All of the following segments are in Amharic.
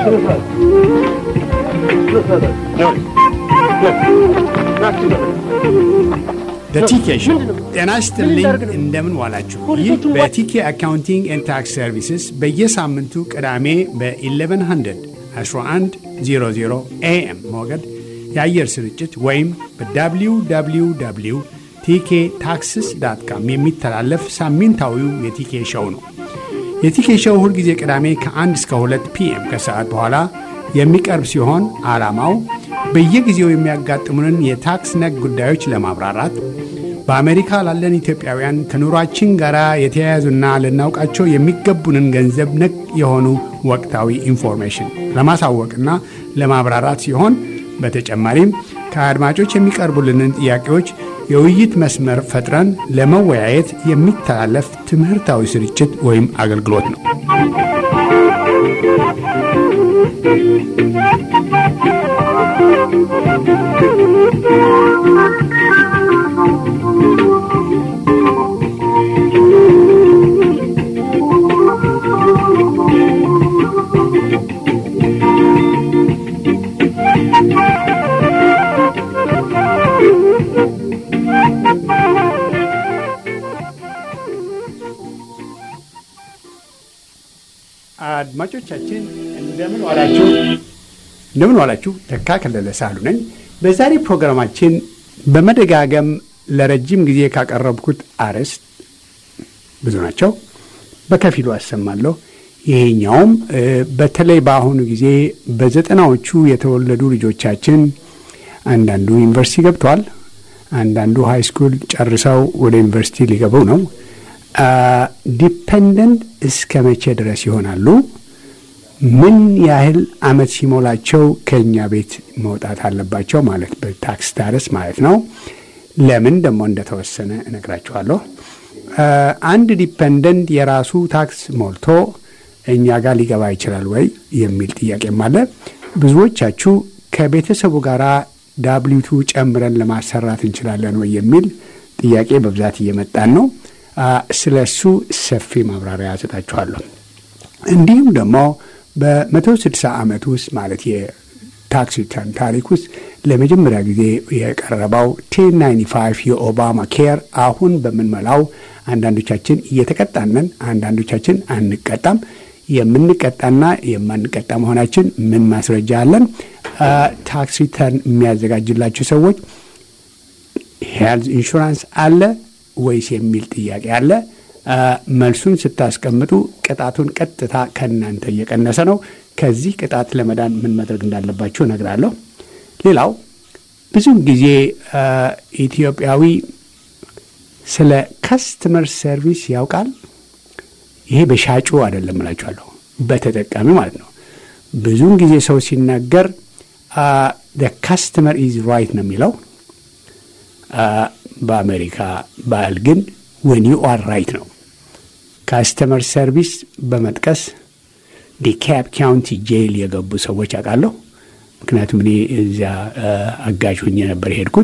በቲኬ ሾው ጤና ይስጥልኝ። እንደምን ዋላችሁ? ይህ በቲኬ አካውንቲንግ ኤንድ ታክስ ሰርቪስስ በየሳምንቱ ቅዳሜ በ1100 1100 ኤኤም ሞገድ የአየር ስርጭት ወይም በwww ቲኬ ታክስስ ዳት ካም የሚተላለፍ ሳምንታዊው የቲኬ ሾው ነው። የቲኬ ሾው ሁልጊዜ ቅዳሜ ከ1 እስከ 2 ፒኤም ከሰዓት በኋላ የሚቀርብ ሲሆን ዓላማው በየጊዜው የሚያጋጥሙንን የታክስ ነክ ጉዳዮች ለማብራራት በአሜሪካ ላለን ኢትዮጵያውያን ከኑሯችን ጋር የተያያዙና ልናውቃቸው የሚገቡንን ገንዘብ ነክ የሆኑ ወቅታዊ ኢንፎርሜሽን ለማሳወቅና ለማብራራት ሲሆን በተጨማሪም ከአድማጮች የሚቀርቡልንን ጥያቄዎች የውይይት መስመር ፈጥረን ለመወያየት የሚተላለፍ ትምህርታዊ ስርጭት ወይም አገልግሎት ነው። አድማጮቻችን እንደምን ዋላችሁ? እንደምን ዋላችሁ? ተካ ከለለ ሳሉ ነኝ። በዛሬ ፕሮግራማችን በመደጋገም ለረጅም ጊዜ ካቀረብኩት አርዕስት ብዙ ናቸው፣ በከፊሉ አሰማለሁ። ይሄኛውም በተለይ በአሁኑ ጊዜ በዘጠናዎቹ የተወለዱ ልጆቻችን አንዳንዱ ዩኒቨርሲቲ ገብተዋል፣ አንዳንዱ ሃይ ስኩል ጨርሰው ወደ ዩኒቨርሲቲ ሊገቡ ነው። ዲፐንደንት እስከ መቼ ድረስ ይሆናሉ? ምን ያህል አመት ሲሞላቸው ከእኛ ቤት መውጣት አለባቸው? ማለት በታክስ ስታተስ ማለት ነው። ለምን ደግሞ እንደተወሰነ እነግራችኋለሁ። አንድ ዲፐንደንት የራሱ ታክስ ሞልቶ እኛ ጋር ሊገባ ይችላል ወይ የሚል ጥያቄም አለ። ብዙዎቻችሁ ከቤተሰቡ ጋር ዳብሊቱ ጨምረን ለማሰራት እንችላለን ወይ የሚል ጥያቄ በብዛት እየመጣን ነው። ስለ እሱ ሰፊ ማብራሪያ ሰጣችኋለሁ። እንዲሁም ደግሞ በመቶ ስድሳ ዓመት ውስጥ ማለት የታክስ ሪተርን ታሪክ ውስጥ ለመጀመሪያ ጊዜ የቀረበው ቴን ናይንቲ ፋይቭ የኦባማ ኬር አሁን በምንመላው አንዳንዶቻችን እየተቀጣነን፣ አንዳንዶቻችን አንቀጣም። የምንቀጣና የማንቀጣ መሆናችን ምን ማስረጃ አለን? ታክስ ሪተርን የሚያዘጋጅላችሁ ሰዎች ሄልዝ ኢንሹራንስ አለ ወይስ የሚል ጥያቄ አለ። መልሱን ስታስቀምጡ ቅጣቱን ቀጥታ ከእናንተ እየቀነሰ ነው። ከዚህ ቅጣት ለመዳን ምን ማድረግ እንዳለባችሁ እነግራለሁ። ሌላው ብዙም ጊዜ ኢትዮጵያዊ ስለ ከስተመር ሰርቪስ ያውቃል። ይሄ በሻጩ አይደለም እላችኋለሁ፣ በተጠቃሚ ማለት ነው። ብዙውን ጊዜ ሰው ሲናገር ካስተመር ኢዝ ራይት ነው የሚለው በአሜሪካ ባህል ግን ወን ዩ አር ራይት ነው። ካስተመር ሰርቪስ በመጥቀስ ዲካፕ ካውንቲ ጄል የገቡ ሰዎች አውቃለሁ። ምክንያቱም እኔ እዚያ አጋዥ ሁኜ ነበር የሄድኩት።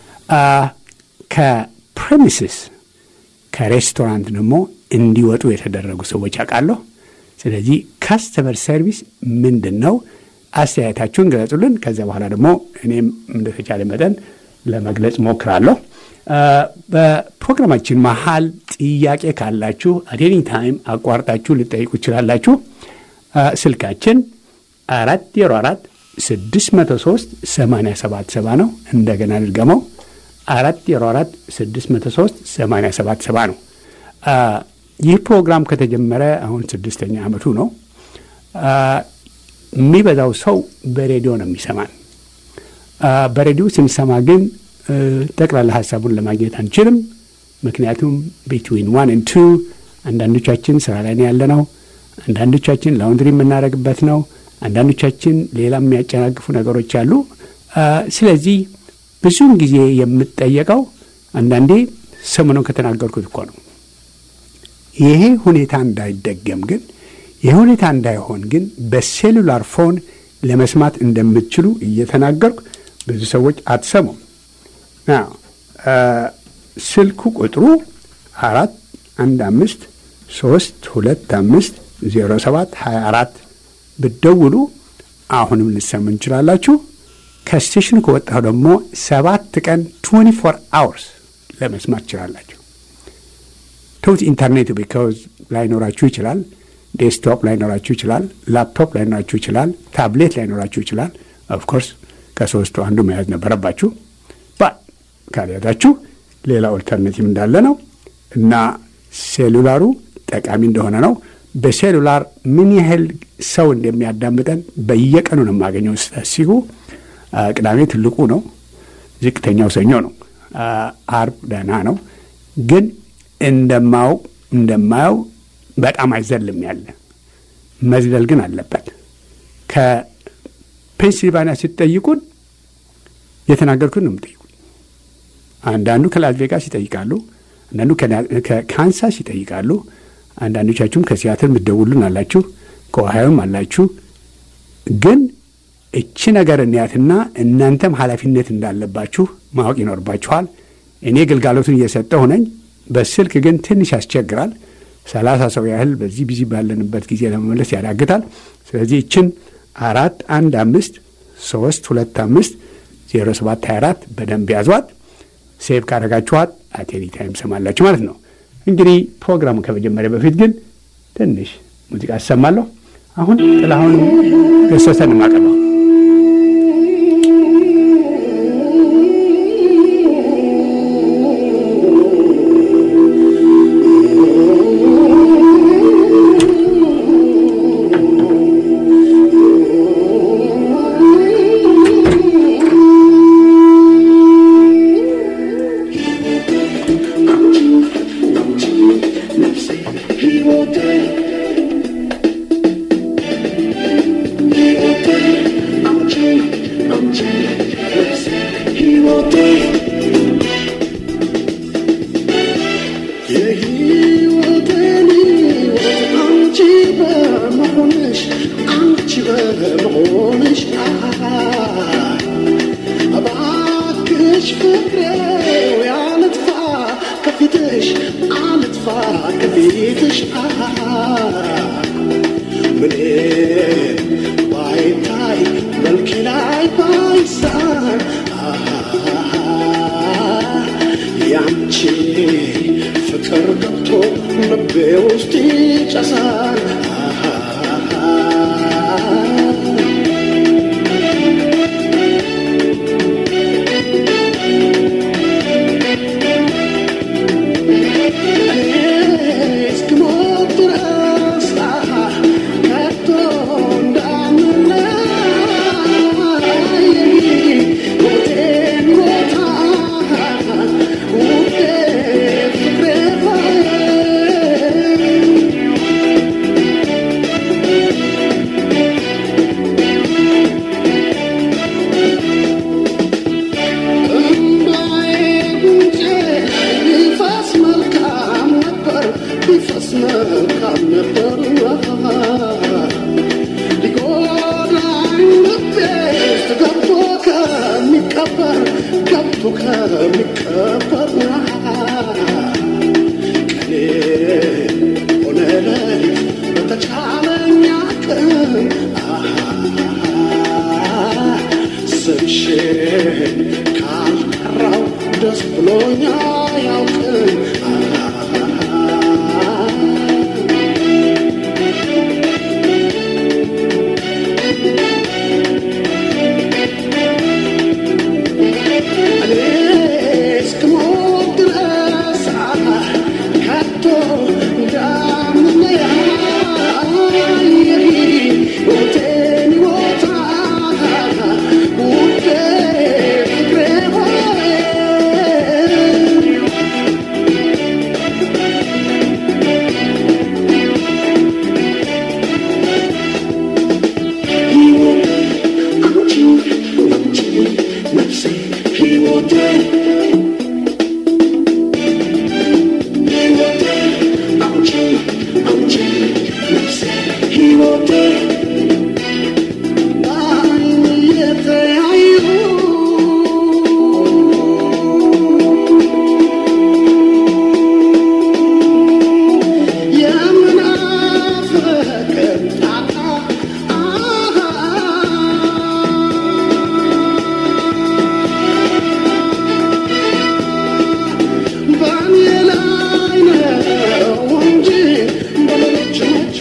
ከፕሬሚስስ ከሬስቶራንት ደግሞ እንዲወጡ የተደረጉ ሰዎች አውቃለሁ። ስለዚህ ካስተመር ሰርቪስ ምንድን ነው? አስተያየታችሁን ገለጹልን። ከዚያ በኋላ ደግሞ እኔም እንደተቻለ መጠን ለመግለጽ ሞክራለሁ። በፕሮግራማችን መሀል ጥያቄ ካላችሁ አቴኒ ታይም አቋርጣችሁ ልጠይቁ ይችላላችሁ። ስልካችን አራት ዜሮ አራት ስድስት መቶ ሶስት ሰማንያ ሰባት ሰባ ነው። እንደገና ልድገመው አራት ዜሮ አራት ስድስት መቶ ሶስት ሰማንያ ሰባት ሰባ ነው። ይህ ፕሮግራም ከተጀመረ አሁን ስድስተኛ ዓመቱ ነው። የሚበዛው ሰው በሬዲዮ ነው የሚሰማን። በሬዲዮ ስንሰማ ግን ጠቅላላ ሀሳቡን ለማግኘት አንችልም። ምክንያቱም ቢትዊን ዋን ኤንድ ቱ አንዳንዶቻችን ስራ ላይ ነው ያለ ነው። አንዳንዶቻችን ላውንድሪ የምናደርግበት ነው። አንዳንዶቻችን ሌላ የሚያጨናግፉ ነገሮች አሉ። ስለዚህ ብዙውን ጊዜ የምጠየቀው አንዳንዴ ሰሞኑን ከተናገርኩት እኮ ነው። ይሄ ሁኔታ እንዳይደገም ግን ይህ ሁኔታ እንዳይሆን ግን በሴሉላር ፎን ለመስማት እንደምትችሉ እየተናገርኩ ብዙ ሰዎች አትሰሙም። ስልኩ ቁጥሩ አራት አንድ አምስት ሶስት ሁለት አምስት ዜሮ ሰባት ሀያ አራት ብትደውሉ አሁንም ልሰሙ እንችላላችሁ። ከስቴሽኑ ከወጣሁ ደግሞ ሰባት ቀን 24 አወርስ ለመስማት ትችላላችሁ። ተውት ኢንተርኔቱ ቢካዝ ላይኖራችሁ ይችላል። ዴስክቶፕ ላይኖራችሁ ይችላል። ላፕቶፕ ላይኖራችሁ ይችላል። ታብሌት ላይኖራችሁ ይችላል። ኦፍኮርስ ከሶስቱ አንዱ መያዝ ነበረባችሁ። ባ ካልያዛችሁ ሌላ ኦልተርኔቲቭ እንዳለ ነው እና ሴሉላሩ ጠቃሚ እንደሆነ ነው። በሴሉላር ምን ያህል ሰው እንደሚያዳምጠን በየቀኑ ነው የማገኘው ስታሲጉ። ቅዳሜ ትልቁ ነው፣ ዝቅተኛው ሰኞ ነው፣ አርብ ደህና ነው። ግን እንደማው እንደማየው በጣም አይዘልም ያለ መዝለል ግን አለበት። ከፔንሲልቫኒያ ስትጠይቁን የተናገርኩት ነው የምጠይቁት። አንዳንዱ ከላስ ቬጋስ ይጠይቃሉ፣ አንዳንዱ ከካንሳስ ይጠይቃሉ። አንዳንዶቻችሁም ከሲያትል የምትደውሉን አላችሁ፣ ከኦሃዮም አላችሁ። ግን እቺ ነገር እንያትና እናንተም ኃላፊነት እንዳለባችሁ ማወቅ ይኖርባችኋል። እኔ ግልጋሎቱን እየሰጠሁ ነኝ። በስልክ ግን ትንሽ ያስቸግራል። ሰላሳ ሰው ያህል በዚህ ቢዚ ባለንበት ጊዜ ለመመለስ ያዳግታል። ስለዚህ እችን አራት አንድ አምስት ሶስት ሁለት አምስት ዜሮ ሰባት ሀያ አራት በደንብ ያዟት። ሴቭ ካደረጋችኋት አቴኒ ታይም ሰማላችሁ ማለት ነው። እንግዲህ ፕሮግራሙ ከመጀመሪያ በፊት ግን ትንሽ ሙዚቃ አሰማለሁ። አሁን ጥላሁን ገሰሰን የማቀርበው Yeah.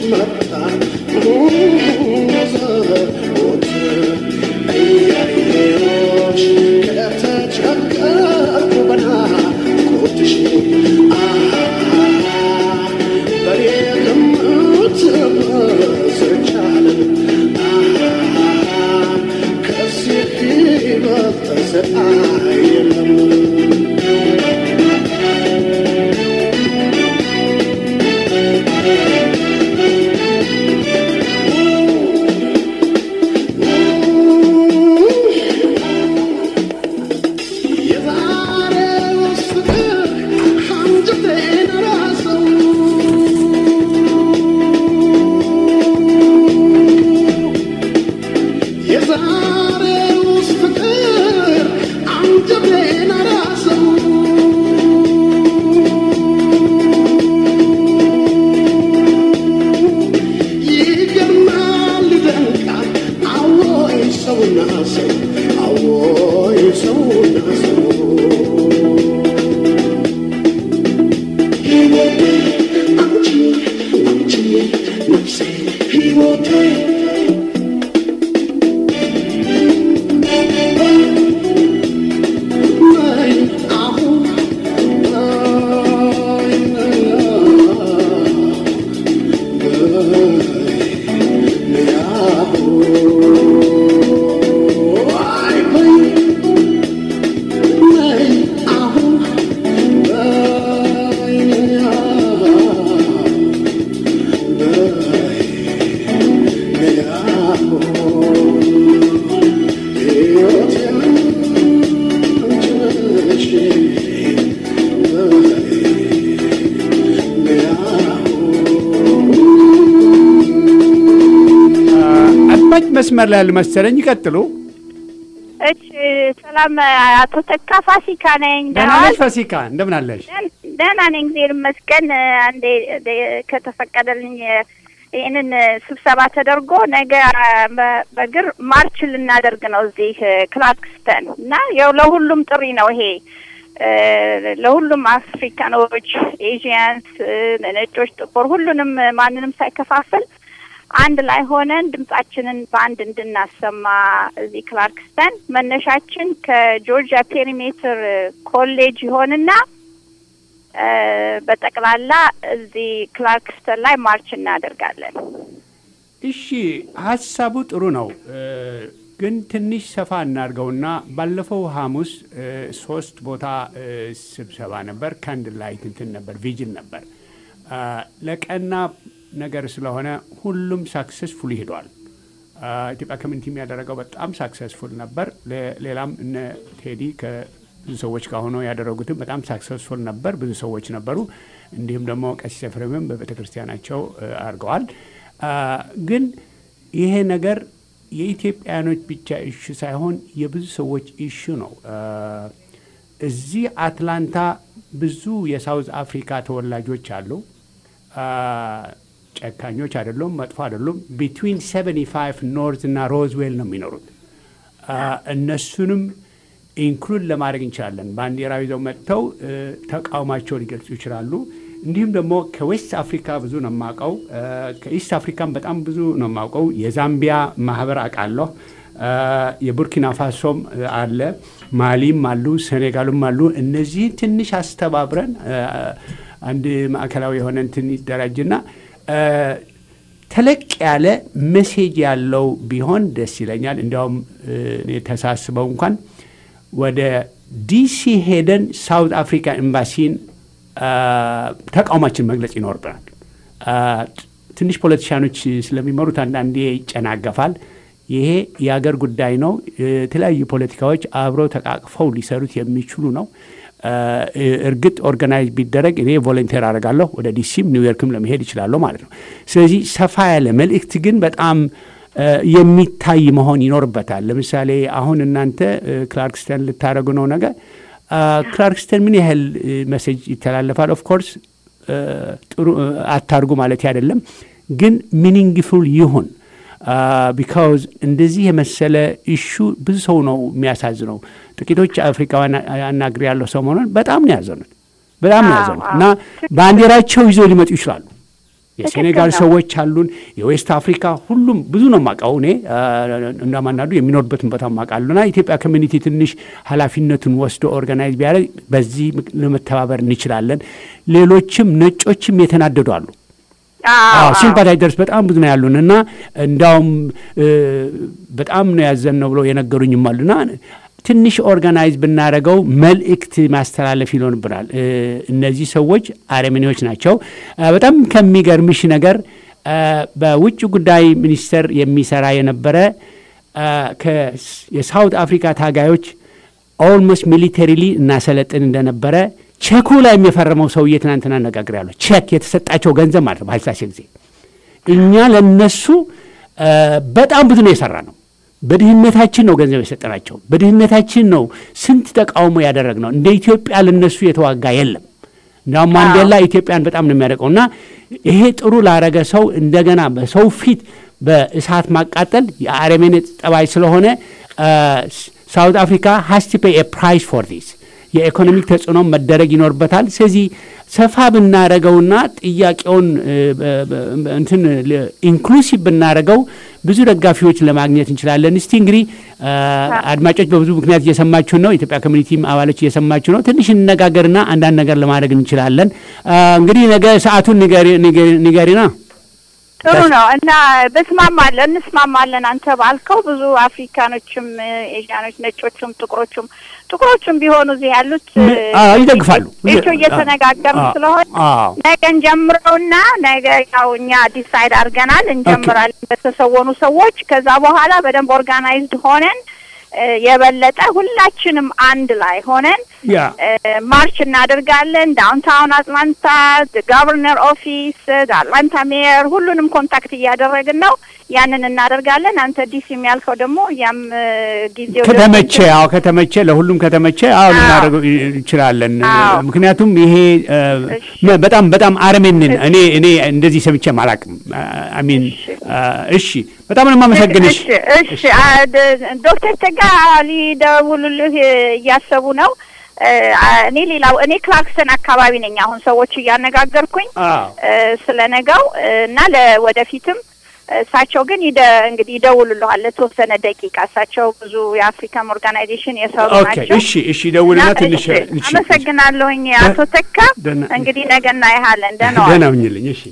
መስመር ላይ ያሉ መሰለኝ። ይቀጥሉ። እች ሰላም፣ አቶ ተካ ፋሲካ ነኝ። ደህና ነሽ ፋሲካ? እንደምን አለሽ? ደህና ነኝ፣ እግዚአብሔር ይመስገን። አንዴ ከተፈቀደልኝ ይህንን ስብሰባ ተደርጎ ነገ በእግር ማርች ልናደርግ ነው እዚህ ክላርክስተን እና ያው ለሁሉም ጥሪ ነው ይሄ ለሁሉም አፍሪካኖች፣ ኤዥያንስ፣ ነጮች፣ ጥቁር ሁሉንም ማንንም ሳይከፋፍል አንድ ላይ ሆነን ድምጻችንን በአንድ እንድናሰማ እዚህ ክላርክስተን መነሻችን ከጆርጂያ ፔሪሜትር ኮሌጅ ይሆንና በጠቅላላ እዚህ ክላርክስተን ላይ ማርች እናደርጋለን። እሺ፣ ሀሳቡ ጥሩ ነው፣ ግን ትንሽ ሰፋ እናድርገውና ባለፈው ሐሙስ ሶስት ቦታ ስብሰባ ነበር። ካንድል ላይት እንትን ነበር፣ ቪጅን ነበር ለቀና ነገር ስለሆነ ሁሉም ሳክሰስፉል ይሄዷል። ኢትዮጵያ ኮሚኒቲ የሚያደረገው በጣም ሳክሰስፉል ነበር። ሌላም እነ ቴዲ ከብዙ ሰዎች ጋር ሆነው ያደረጉትም በጣም ሳክሰስፉል ነበር። ብዙ ሰዎች ነበሩ። እንዲሁም ደግሞ ቀሲስ ኤፍሬምም በቤተ ክርስቲያናቸው አድርገዋል። ግን ይሄ ነገር የኢትዮጵያኖች ብቻ ኢሹ ሳይሆን የብዙ ሰዎች ኢሹ ነው። እዚህ አትላንታ ብዙ የሳውዝ አፍሪካ ተወላጆች አሉ። ጨካኞች አይደሉም፣ መጥፎ አይደሉም። ቢትዊን 75 ኖርዝ እና ሮዝዌል ነው የሚኖሩት። እነሱንም ኢንክሉድ ለማድረግ እንችላለን። ባንዲራ ይዘው መጥተው ተቃውማቸውን ሊገልጹ ይችላሉ። እንዲሁም ደግሞ ከዌስት አፍሪካ ብዙ ነው የማውቀው። ከኢስት አፍሪካም በጣም ብዙ ነው የማውቀው። የዛምቢያ ማህበር አውቃለሁ። የቡርኪና ፋሶም አለ፣ ማሊም አሉ፣ ሴኔጋሉም አሉ። እነዚህ ትንሽ አስተባብረን አንድ ማዕከላዊ የሆነ እንትን ይደራጅና ተለቅ ያለ መሴጅ ያለው ቢሆን ደስ ይለኛል። እንዲያውም የተሳስበው እንኳን ወደ ዲሲ ሄደን ሳውት አፍሪካ ኤምባሲን ተቃውማችን መግለጽ ይኖርብናል። ትንሽ ፖለቲሻኖች ስለሚመሩት አንዳንዴ ይጨናገፋል። ይሄ የአገር ጉዳይ ነው። የተለያዩ ፖለቲካዎች አብረው ተቃቅፈው ሊሰሩት የሚችሉ ነው። እርግጥ ኦርጋናይዝ ቢደረግ እኔ ቮለንቴር አደርጋለሁ። ወደ ዲሲም ኒውዮርክም ለመሄድ ይችላለሁ ማለት ነው። ስለዚህ ሰፋ ያለ መልእክት ግን በጣም የሚታይ መሆን ይኖርበታል። ለምሳሌ አሁን እናንተ ክላርክስተን ልታደረጉ ነው ነገር ክላርክስተን ምን ያህል መሴጅ ይተላለፋል? ኦፍኮርስ ጥሩ አታርጉ ማለት አይደለም፣ ግን ሚኒንግፉል ይሁን ቢካውዝ እንደዚህ የመሰለ ኢሹ ብዙ ሰው ነው የሚያሳዝነው። ጥቂቶች አፍሪካውያን አናግሬ ያለው ሰሞኑን በጣም ነው ያዘኑት፣ በጣም ነው ያዘኑት እና ባንዲራቸው ይዘው ሊመጡ ይችላሉ። የሴኔጋል ሰዎች አሉን፣ የዌስት አፍሪካ ሁሉም ብዙ ነው የማውቀው እኔ እንደማናዱ የሚኖርበትን ቦታ የማውቃሉና ኢትዮጵያ ኮሚኒቲ ትንሽ ኃላፊነቱን ወስዶ ኦርጋናይዝ ቢያደርግ በዚህ ለመተባበር እንችላለን። ሌሎችም ነጮችም የተናደዱ አሉ። ሲምፓታይዘርስ በጣም ብዙ ነው ያሉን እና እንዳውም በጣም ነው ያዘን ነው ብለው የነገሩኝም አሉና ትንሽ ኦርጋናይዝ ብናደረገው መልእክት ማስተላለፍ ይኖርብናል። እነዚህ ሰዎች አረመኔዎች ናቸው። በጣም ከሚገርምሽ ነገር በውጭ ጉዳይ ሚኒስቴር የሚሰራ የነበረ የሳውት አፍሪካ ታጋዮች ኦልሞስት ሚሊተሪሊ እናሰለጥን እንደነበረ ቼኩ ላይ የሚፈረመው ሰውዬ ትናንትና አነጋግሬያለሁ። ቼክ የተሰጣቸው ገንዘብ ማለት ነው በኃይለሥላሴ ጊዜ እኛ ለነሱ በጣም ብዙ ነው የሰራ ነው። በድህነታችን ነው ገንዘብ የሰጠናቸው። በድህነታችን ነው ስንት ተቃውሞ ያደረግ ነው። እንደ ኢትዮጵያ ለነሱ የተዋጋ የለም። እንዲያውም ማንዴላ ኢትዮጵያን በጣም ነው የሚያደርገው እና ይሄ ጥሩ ላረገ ሰው እንደገና በሰው ፊት በእሳት ማቃጠል የአረመኔ ጠባይ ስለሆነ ሳውት አፍሪካ ሃስ ቱ ፔይ ፕራይስ ፎር ዲስ የኢኮኖሚክ ተጽዕኖ መደረግ ይኖርበታል። ስለዚህ ሰፋ ብናረገውና ጥያቄውን እንትን ኢንክሉሲቭ ብናረገው ብዙ ደጋፊዎች ለማግኘት እንችላለን። እስቲ እንግዲህ አድማጮች በብዙ ምክንያት እየሰማችሁን ነው። የኢትዮጵያ ኮሚኒቲም አባሎች እየሰማችሁ ነው። ትንሽ እንነጋገርና አንዳንድ ነገር ለማድረግ እንችላለን። እንግዲህ ነገ ሰዓቱን ንገሪና ጥሩ ነው እና በስማማለን እንስማማለን። አንተ ባልከው ብዙ አፍሪካኖችም፣ ኤዥያኖች፣ ነጮቹም፣ ጥቁሮቹም ጥቁሮቹም ቢሆኑ እዚህ ያሉት ይደግፋሉ። ቤቾ እየተነጋገርን ስለሆነ ነገ እንጀምረውና ነገ ያው እኛ ዲሳይድ አድርገናል እንጀምራለን በተሰወኑ ሰዎች። ከዛ በኋላ በደንብ ኦርጋናይዝድ ሆነን የበለጠ ሁላችንም አንድ ላይ ሆነን ማርች እናደርጋለን። ዳውንታውን አትላንታ፣ ጋቨርነር ኦፊስ፣ አትላንታ ሜየር ሁሉንም ኮንታክት እያደረግን ነው። ያንን እናደርጋለን። አንተ ዲሲ የሚያልከው ደግሞ ያም ጊዜው ከተመቸ አዎ ከተመቸ ለሁሉም ከተመቸ አዎ ልናደርገው እንችላለን። ምክንያቱም ይሄ በጣም በጣም አረሜንን እኔ እኔ እንደዚህ ሰምቼም አላውቅም። አሚን እሺ፣ በጣም ነው የማመሰግንሽ። እሺ ዶክተር ተጋ ሊደውሉልህ እያሰቡ ነው። እኔ ሌላው እኔ ክላክሰን አካባቢ ነኝ አሁን ሰዎች እያነጋገርኩኝ ስለ ነገው እና ለወደፊትም እሳቸው ግን ይደ እንግዲህ ይደውሉልሃል ለተወሰነ ደቂቃ። እሳቸው ብዙ የአፍሪካን ኦርጋናይዜሽን የሰሩ ናቸው። እሺ፣ እሺ፣ ደውልና ትንሽ አመሰግናለሁኝ አቶ ተካ። እንግዲህ ነገ እናይሃለን። ደህና ደህና ሁኝልኝ። እሺ፣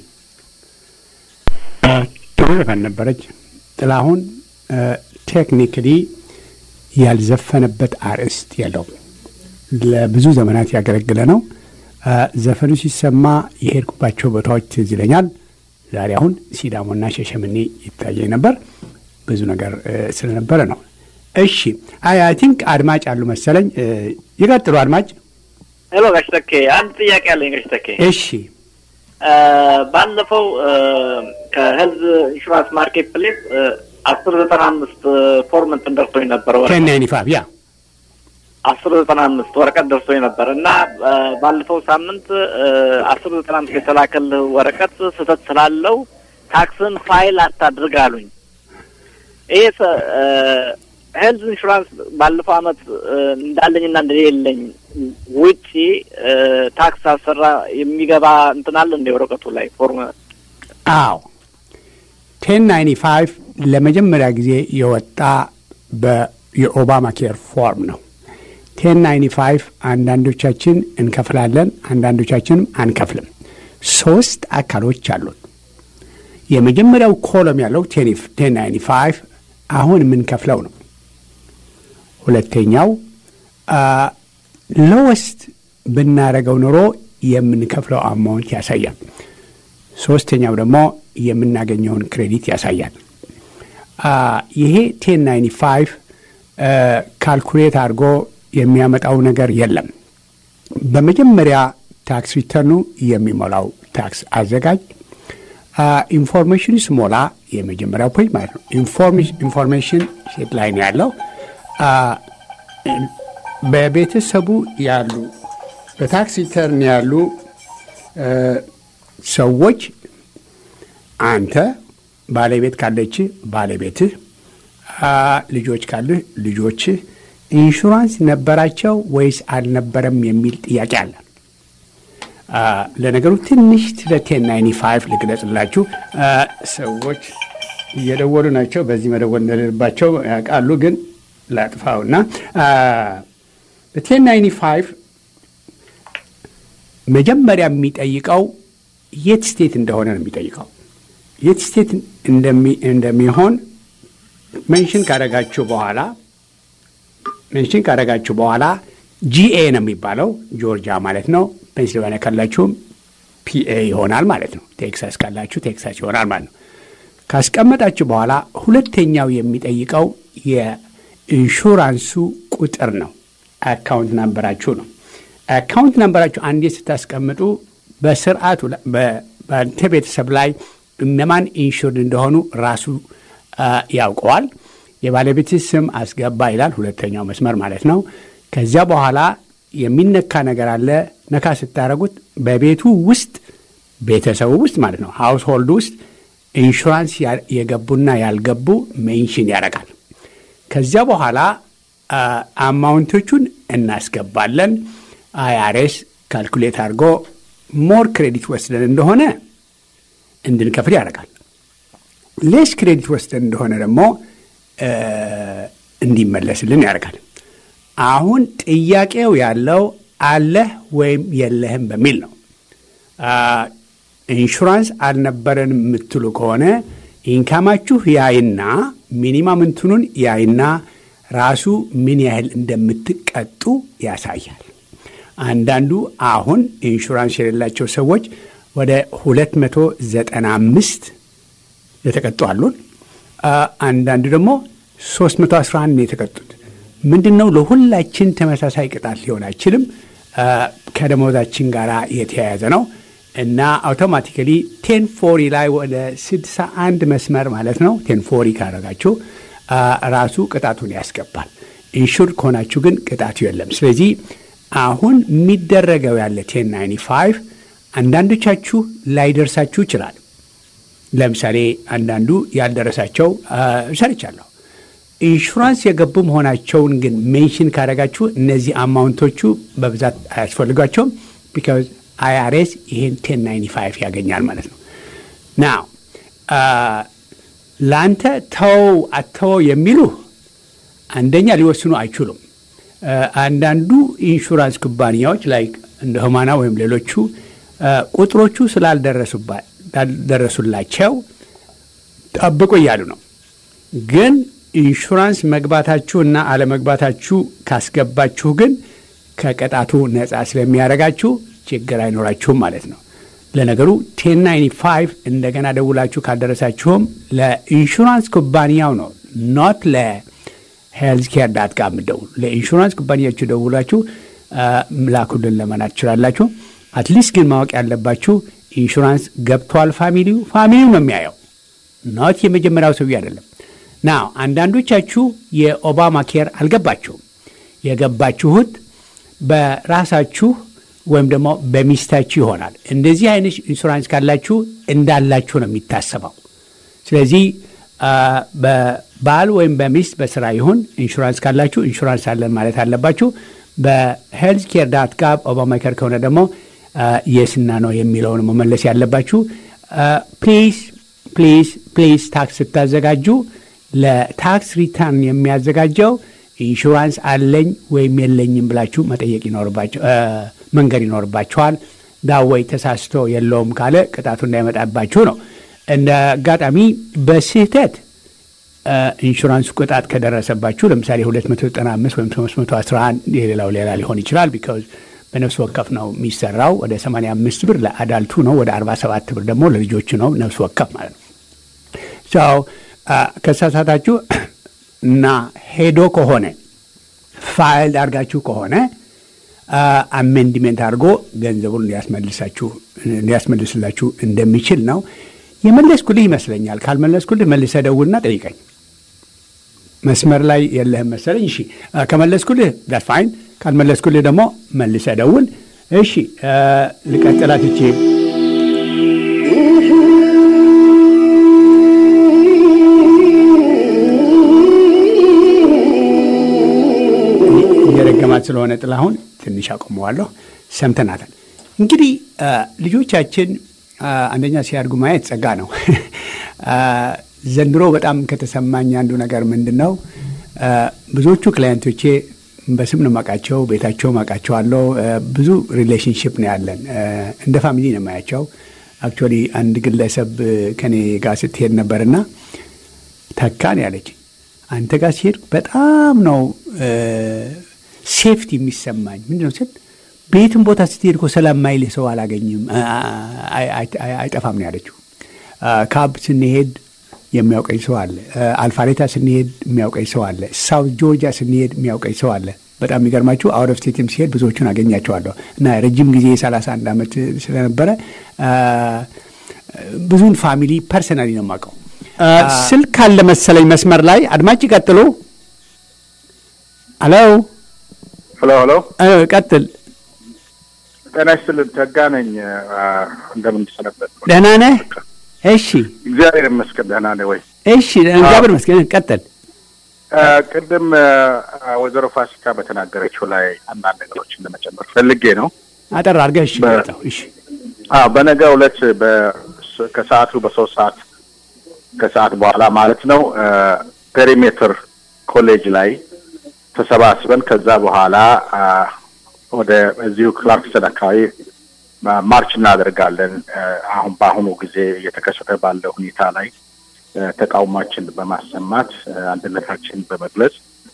ጥሩ ዘፈን ነበረች። ጥላሁን ቴክኒክሊ ያልዘፈነበት አርዕስት የለውም። ለብዙ ዘመናት ያገለግለ ነው። ዘፈኑ ሲሰማ የሄድኩባቸው ቦታዎች ትዝ ይለኛል። ዛሬ አሁን ሲዳሞና ሸሸምኔ ይታየኝ ነበር። ብዙ ነገር ስለነበረ ነው። እሺ አይ አይ ቲንክ አድማጭ አሉ መሰለኝ። ይቀጥሉ አድማጭ። ሄሎ ጋሽ ተኬ፣ አንድ ጥያቄ አለኝ ጋሽ ተኬ። እሺ ባለፈው ከሄልዝ ኢንሹራንስ ማርኬት ፕሌስ አስር ዘጠና አምስት ፎርም እንትን ደርሶኝ ነበር ቴን ናይንቲ ፋይቭ ያ አስር ዘጠና አምስት ወረቀት ደርሶኝ ነበር እና ባለፈው ሳምንት አስር ዘጠና አምስት የተላከልህ ወረቀት ስህተት ስላለው ታክስን ፋይል አታድርግ አሉኝ። ይሄ ሄልዝ ኢንሹራንስ ባለፈው አመት እንዳለኝና እንደሌለኝ ውጪ ታክስ አሰራ የሚገባ እንትን አለ እንደ ወረቀቱ ላይ ፎርም? አዎ ቴን ናይንቲ ፋይቭ ለመጀመሪያ ጊዜ የወጣ የኦባማ ኬር ፎርም ነው። ቴን ናይንቲ ፋይቭ አንዳንዶቻችን እንከፍላለን፣ አንዳንዶቻችንም አንከፍልም። ሶስት አካሎች አሉት። የመጀመሪያው ኮለም ያለው ቴን ናይንቲ ፋይቭ አሁን የምንከፍለው ነው። ሁለተኛው ሎወስት ብናረገው ኑሮ የምንከፍለው አማውንት ያሳያል። ሶስተኛው ደግሞ የምናገኘውን ክሬዲት ያሳያል። ይሄ ቴን ናይንቲ ፋይቭ ካልኩሌት አድርጎ የሚያመጣው ነገር የለም። በመጀመሪያ ታክስ ሪተርኑ የሚሞላው ታክስ አዘጋጅ ኢንፎርሜሽን ስሞላ የመጀመሪያው ፔጅ ማለት ነው። ኢንፎርሜሽን ሴት ላይ ነው ያለው። በቤተሰቡ ያሉ በታክስ ሪተርን ያሉ ሰዎች አንተ ባለቤት ካለች ባለቤትህ፣ ልጆች ካለህ ልጆችህ ኢንሹራንስ ነበራቸው ወይስ አልነበረም የሚል ጥያቄ አለ። ለነገሩ ትንሽ ስለ ቴን ናይንቲ ፋይቭ ልግለጽላችሁ። ሰዎች እየደወሉ ናቸው። በዚህ መደወል እንደሌለባቸው ያውቃሉ፣ ግን ላጥፋውና በቴን ናይንቲ ፋይቭ መጀመሪያ የሚጠይቀው የት ስቴት እንደሆነ ነው የሚጠይቀው። የት ስቴት እንደሚሆን ሜንሽን ካደረጋችሁ በኋላ ሜንሽን ካደረጋችሁ በኋላ ጂኤ ነው የሚባለው ጆርጂያ ማለት ነው። ፔንሲልቫኒያ ካላችሁም ፒኤ ይሆናል ማለት ነው። ቴክሳስ ካላችሁ ቴክሳስ ይሆናል ማለት ነው። ካስቀመጣችሁ በኋላ ሁለተኛው የሚጠይቀው የኢንሹራንሱ ቁጥር ነው። አካውንት ናምበራችሁ ነው። አካውንት ናምበራችሁ አንዴ ስታስቀምጡ በስርዓቱ በአንተ ቤተሰብ ላይ እነማን ኢንሹርድ እንደሆኑ ራሱ ያውቀዋል። የባለቤት ስም አስገባ ይላል፣ ሁለተኛው መስመር ማለት ነው። ከዚያ በኋላ የሚነካ ነገር አለ። ነካ ስታደረጉት በቤቱ ውስጥ ቤተሰቡ ውስጥ ማለት ነው ሃውስ ሆልድ ውስጥ ኢንሹራንስ የገቡና ያልገቡ ሜንሽን ያደርጋል። ከዚያ በኋላ አማውንቶቹን እናስገባለን። አይአርኤስ ካልኩሌት አድርጎ ሞር ክሬዲት ወስደን እንደሆነ እንድንከፍል ያደርጋል። ሌስ ክሬዲት ወስደን እንደሆነ ደግሞ እንዲመለስልን ያደርጋል። አሁን ጥያቄው ያለው አለህ ወይም የለህም በሚል ነው። ኢንሹራንስ አልነበረን የምትሉ ከሆነ ኢንካማችሁ ያይና ሚኒማም እንትኑን ያይና ራሱ ምን ያህል እንደምትቀጡ ያሳያል። አንዳንዱ አሁን ኢንሹራንስ የሌላቸው ሰዎች ወደ 295 የተቀጡ አሉን። አንዳንዱ ደግሞ 311 ነው የተቀጡት። ምንድን ነው ለሁላችን ተመሳሳይ ቅጣት ሊሆን አይችልም። ከደሞዛችን ጋር የተያያዘ ነው እና አውቶማቲካሊ ቴን ፎሪ ላይ ወደ 61 መስመር ማለት ነው ቴን ፎሪ ካረጋችሁ ራሱ ቅጣቱን ያስገባል። ኢንሹር ከሆናችሁ ግን ቅጣቱ የለም። ስለዚህ አሁን የሚደረገው ያለ ቴን ናይንቲ ፋይቭ አንዳንዶቻችሁ ላይደርሳችሁ ይችላል። ለምሳሌ አንዳንዱ ያልደረሳቸው ሰርቻለሁ። ኢንሹራንስ የገቡ መሆናቸውን ግን ሜንሽን ካደረጋችሁ እነዚህ አማውንቶቹ በብዛት አያስፈልጓቸውም። ቢካዝ አይአርኤስ ይሄን ቴን ናይንቲ ፋይቭ ያገኛል ማለት ነው። ናው ለአንተ ተው አተወው የሚሉ አንደኛ ሊወስኑ አይችሉም። አንዳንዱ ኢንሹራንስ ኩባንያዎች ላይ እንደ ሆማና ወይም ሌሎቹ ቁጥሮቹ ስላልደረሱላቸው ጠብቁ እያሉ ነው። ግን ኢንሹራንስ መግባታችሁ እና አለመግባታችሁ ካስገባችሁ ግን ከቅጣቱ ነፃ ስለሚያደርጋችሁ ችግር አይኖራችሁም ማለት ነው። ለነገሩ ቴን ናይንቲ ፋይቭ እንደገና ደውላችሁ ካልደረሳችሁም ለኢንሹራንስ ኩባንያው ነው ኖት ለሄልዝ ኬር ዳት ጋር የምትደውሉ ለኢንሹራንስ ኩባንያችሁ ደውላችሁ ምላኩልን ለመናት ትችላላችሁ። አትሊስት ግን ማወቅ ያለባችሁ ኢንሹራንስ ገብቷል ፋሚሊው ፋሚሊው ነው የሚያየው ኖት የመጀመሪያው ሰውዬ አይደለም። ናው አንዳንዶቻችሁ የኦባማ ኬር አልገባችሁም። የገባችሁት በራሳችሁ ወይም ደግሞ በሚስታችሁ ይሆናል። እንደዚህ አይነት ኢንሹራንስ ካላችሁ እንዳላችሁ ነው የሚታሰበው። ስለዚህ በባል ወይም በሚስት በስራ ይሁን ኢንሹራንስ ካላችሁ ኢንሹራንስ አለን ማለት አለባችሁ። በሄልዝ ኬር ዳት ጋብ ኦባማ ኬር ከሆነ ደግሞ የስና ነው የሚለውን መመለስ ያለባችሁ። ፕሊዝ ፕሊዝ ፕሊዝ ታክስ ስታዘጋጁ ለታክስ ሪተርን የሚያዘጋጀው ኢንሹራንስ አለኝ ወይም የለኝም ብላችሁ መጠየቅ ይኖርባቸው መንገድ ይኖርባችኋል። ዳወይ ተሳስቶ የለውም ካለ ቅጣቱ እንዳይመጣባችሁ ነው። እንደ አጋጣሚ በስህተት ኢንሹራንሱ ቅጣት ከደረሰባችሁ ለምሳሌ 295 ወይም 311 የሌላው ሌላ ሊሆን ይችላል። ቢካዝ በነፍስ ወከፍ ነው የሚሰራው። ወደ 85 ብር ለአዳልቱ ነው፣ ወደ 47 ብር ደግሞ ለልጆቹ ነው። ነፍስ ወከፍ ማለት ነው። ሰው ከሳሳታችሁ እና ሄዶ ከሆነ ፋይል አድርጋችሁ ከሆነ አሜንድሜንት አድርጎ ገንዘቡን ሊያስመልስላችሁ እንደሚችል ነው። የመለስኩልህ ይመስለኛል። ካልመለስኩልህ መልሰህ ደውልና ጠይቀኝ። መስመር ላይ የለህም መሰለኝ። እሺ ከመለስኩልህ ዳት ፋይን፣ ካልመለስኩልህ ደግሞ መልሰህ ደውል። እሺ ልቀጥላት እቺ እየደገማት ስለሆነ ጥላሁን ትንሽ አቆመዋለሁ። ሰምተናታል። እንግዲህ ልጆቻችን አንደኛ ሲያድጉ ማየት ጸጋ ነው። ዘንድሮ በጣም ከተሰማኝ አንዱ ነገር ምንድን ነው፣ ብዙዎቹ ክላየንቶቼ በስም ነው የማውቃቸው፣ ቤታቸው አውቃቸዋለሁ። ብዙ ሪሌሽንሽፕ ነው ያለን፣ እንደ ፋሚሊ ነው የማያቸው። አክቹዋሊ አንድ ግለሰብ ከኔ ጋር ስትሄድ ነበርና ተካን ያለች አንተ ጋር ሲሄድ በጣም ነው ሴፍቲ የሚሰማኝ ምንድን ነው ስል ቤትም ቦታ ስትሄድ እኮ ሰላም ማይልህ ሰው አላገኝም አይጠፋም ነው ያለችው። ካብ ስንሄድ የሚያውቀኝ ሰው አለ። አልፋሬታ ስንሄድ የሚያውቀኝ ሰው አለ። ሳውት ጆርጂያ ስንሄድ የሚያውቀኝ ሰው አለ። በጣም የሚገርማችሁ አውት ኦፍ ስቴትም ሲሄድ ብዙዎቹን አገኛቸዋለሁ እና ረጅም ጊዜ የሰላሳ አንድ ዓመት ስለነበረ ብዙን ፋሚሊ ፐርሰናሊ ነው የማውቀው። ስልክ አለ መሰለኝ መስመር ላይ አድማጭ ቀጥሎ። ሄሎ ሄሎ ሄሎ፣ ቀጥል። ጤና ይስጥልን። ተጋ ነኝ። እንደምን ሰነበት? ደህና ነህ? እሺ፣ እግዚአብሔር ይመስገን። ደህና ነህ ወይ? እሺ፣ እግዚአብሔር ይመስገን። ቀጥል። ቅድም ወይዘሮ ፋሲካ በተናገረችው ላይ አንዳንድ ነገሮችን ለመጨመር ፈልጌ ነው። አጠር አድርገህ። እሺ፣ እሺ። በነገ ዕለት ከሰዓቱ በሶስት ሰዓት ከሰዓት በኋላ ማለት ነው ፔሪሜትር ኮሌጅ ላይ ተሰባስበን ከዛ በኋላ ወደ እዚሁ ክላርክሰን አካባቢ ማርች እናደርጋለን። አሁን በአሁኑ ጊዜ እየተከሰተ ባለው ሁኔታ ላይ ተቃውሟችን በማሰማት አንድነታችን በመግለጽ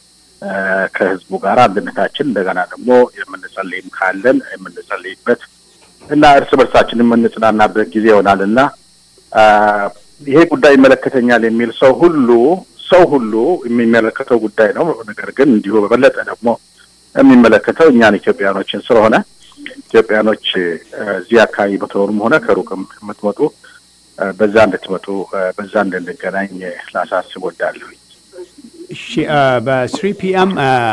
ከህዝቡ ጋር አንድነታችን እንደገና ደግሞ የምንጸልይም ካለን የምንጸልይበት እና እርስ በርሳችን የምንጽናናበት ጊዜ ይሆናል እና ይሄ ጉዳይ ይመለከተኛል የሚል ሰው ሁሉ ሰው ሁሉ የሚመለከተው ጉዳይ ነው። ነገር ግን እንዲሁ በበለጠ ደግሞ የሚመለከተው እኛን ኢትዮጵያኖችን ስለሆነ ኢትዮጵያኖች እዚህ አካባቢ በተኖሩም ሆነ ከሩቅም የምትመጡ በዛ እንድትመጡ በዛ እንድንገናኝ ላሳስብ ወዳለሁ። እሺ፣ በስሪ ፒኤም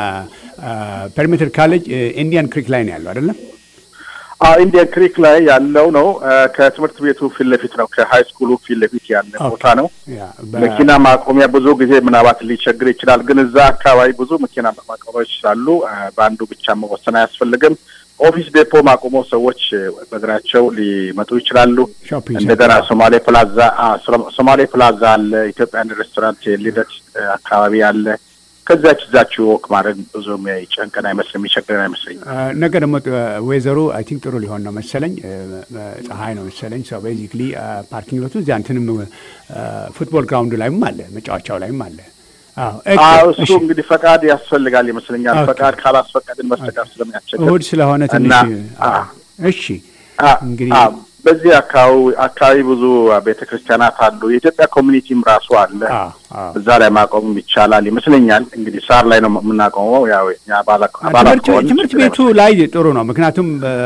ፐሪሜትር ካሌጅ ኢንዲያን ክሪክ ላይ ነው ያለው አይደለም? ኢንዲያን ክሪክ ላይ ያለው ነው። ከትምህርት ቤቱ ፊት ለፊት ነው። ከሀይ ስኩሉ ፊት ለፊት ያለ ቦታ ነው። መኪና ማቆሚያ ብዙ ጊዜ ምናልባት ሊቸግር ይችላል፣ ግን እዛ አካባቢ ብዙ መኪና ማቆሚያዎች ስላሉ በአንዱ ብቻ መወሰን አያስፈልግም። ኦፊስ ዴፖ ማቆሞ ሰዎች በእግራቸው ሊመጡ ይችላሉ። እንደገና ሶማሌ ፕላዛ ሶማሌ ፕላዛ አለ። ኢትዮጵያን ሬስቶራንት ልደት አካባቢ አለ። ከዛች እዛችሁ ወክ ማድረግ ብዙም ጨንቀን አይመስልም፣ የሚቸግረን አይመስለኝም። ነገ ደግሞ ወይዘሮ አይ ቲንክ ጥሩ ሊሆን ነው መሰለኝ፣ ፀሐይ ነው መሰለኝ። ሰው ቤዚክሊ ፓርኪንግ ሎቱ እዚያ እንትንም ፉትቦል ግራውንዱ ላይም አለ፣ መጫወቻው ላይም አለ። እሱ እንግዲህ ፈቃድ ያስፈልጋል ይመስለኛል። ፈቃድ ካላስፈቀድን በስተቀር ስለሚያስቸግር እሑድ ስለሆነ ትንሽ እሺ እንግዲህ በዚህ አካባቢ አካባቢ ብዙ ቤተ ክርስቲያናት አሉ። የኢትዮጵያ ኮሚኒቲም ራሱ አለ። እዛ ላይ ማቆም ይቻላል ይመስለኛል። እንግዲህ ሳር ላይ ነው የምናቆመው። ያው ትምህርት ቤቱ ላይ ጥሩ ነው። ምክንያቱም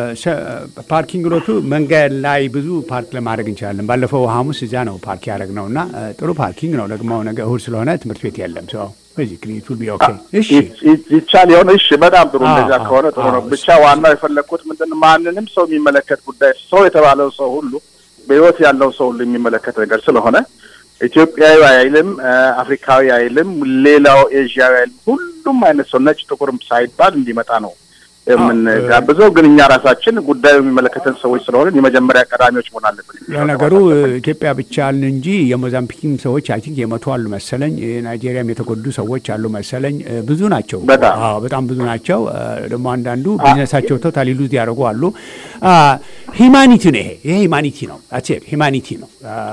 ፓርኪንግ ሎቱ መንገድ ላይ ብዙ ፓርክ ለማድረግ እንችላለን። ባለፈው ሐሙስ እዚያ ነው ፓርክ ያደረግ ነው እና ጥሩ ፓርኪንግ ነው። ደግሞ ነገ እሑድ ስለሆነ ትምህርት ቤት የለም ሰው በዚህ ክሊኒክ ቢ ኦኬ። እሺ ይቻል ይሆን? እሺ በጣም ጥሩ። እንደዚያ ከሆነ ጥሩ ነው። ብቻ ዋናው የፈለግኩት ምንድን ማንንም ሰው የሚመለከት ጉዳይ ሰው የተባለው ሰው ሁሉ በህይወት ያለው ሰው ሁሉ የሚመለከት ነገር ስለሆነ ኢትዮጵያዊ አይልም፣ አፍሪካዊ አይልም፣ ሌላው ኤዥያዊ አይልም። ሁሉም አይነት ሰው ነጭ ጥቁርም ሳይባል እንዲመጣ ነው የምንጋብዘው። ግን እኛ ራሳችን ጉዳዩ የሚመለከተን ሰዎች ስለሆንን የመጀመሪያ ቀዳሚዎች መሆን አለብን። ለነገሩ ኢትዮጵያ ብቻ አልን እንጂ የሞዛምቢክም ሰዎች አይ ቲንክ የመቶ አሉ መሰለኝ። ናይጄሪያም የተጎዱ ሰዎች አሉ መሰለኝ። ብዙ ናቸው፣ በጣም ብዙ ናቸው። ደግሞ አንዳንዱ ቢዝነሳቸው ቶታሊ ሉዝ ያደርጉ አሉ። ሂማኒቲ ነው ይሄ ይሄ ሂማኒቲ ነው አሴር ሂማኒቲ ነው።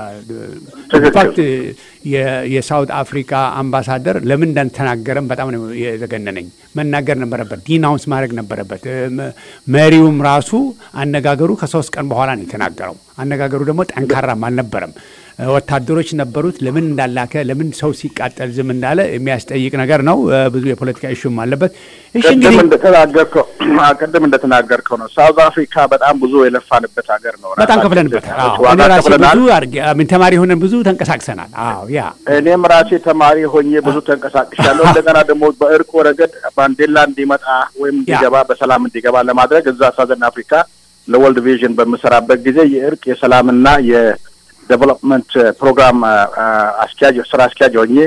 ኢንፋክት የሳውት አፍሪካ አምባሳደር ለምን እንዳልተናገረም በጣም ነው የዘገነነኝ። መናገር ነበረበት፣ ዲናውንስ ማድረግ ነበረበት። መሪውም ራሱ አነጋገሩ ከሶስት ቀን በኋላ ነው የተናገረው። አነጋገሩ ደግሞ ጠንካራም አልነበረም። ወታደሮች ነበሩት። ለምን እንዳላከ ለምን ሰው ሲቃጠል ዝም እንዳለ የሚያስጠይቅ ነገር ነው። ብዙ የፖለቲካ ኢሹም አለበት። እሺ ቅድም እንደተናገርከው ቅድም እንደተናገርከው ነው ሳውዝ አፍሪካ በጣም ብዙ የለፋንበት ሀገር ነው። በጣም ከፍለንበታል። እኔ ራሴ ብዙ አድርጌ ተማሪ ሆነን ብዙ ተንቀሳቅሰናል። አዎ ያ እኔም ራሴ ተማሪ ሆኜ ብዙ ተንቀሳቅሻለሁ። እንደገና ደግሞ በእርቁ ረገድ ማንዴላ እንዲመጣ ወይም እንዲገባ በሰላም እንዲገባ ለማድረግ እዛ ሳዘን አፍሪካ ለወርልድ ቪዥን በምሰራበት ጊዜ የእርቅ የሰላምና የ ዴቨሎፕመንት ፕሮግራም አስኪያጅ ስራ አስኪያጅ ሆኜ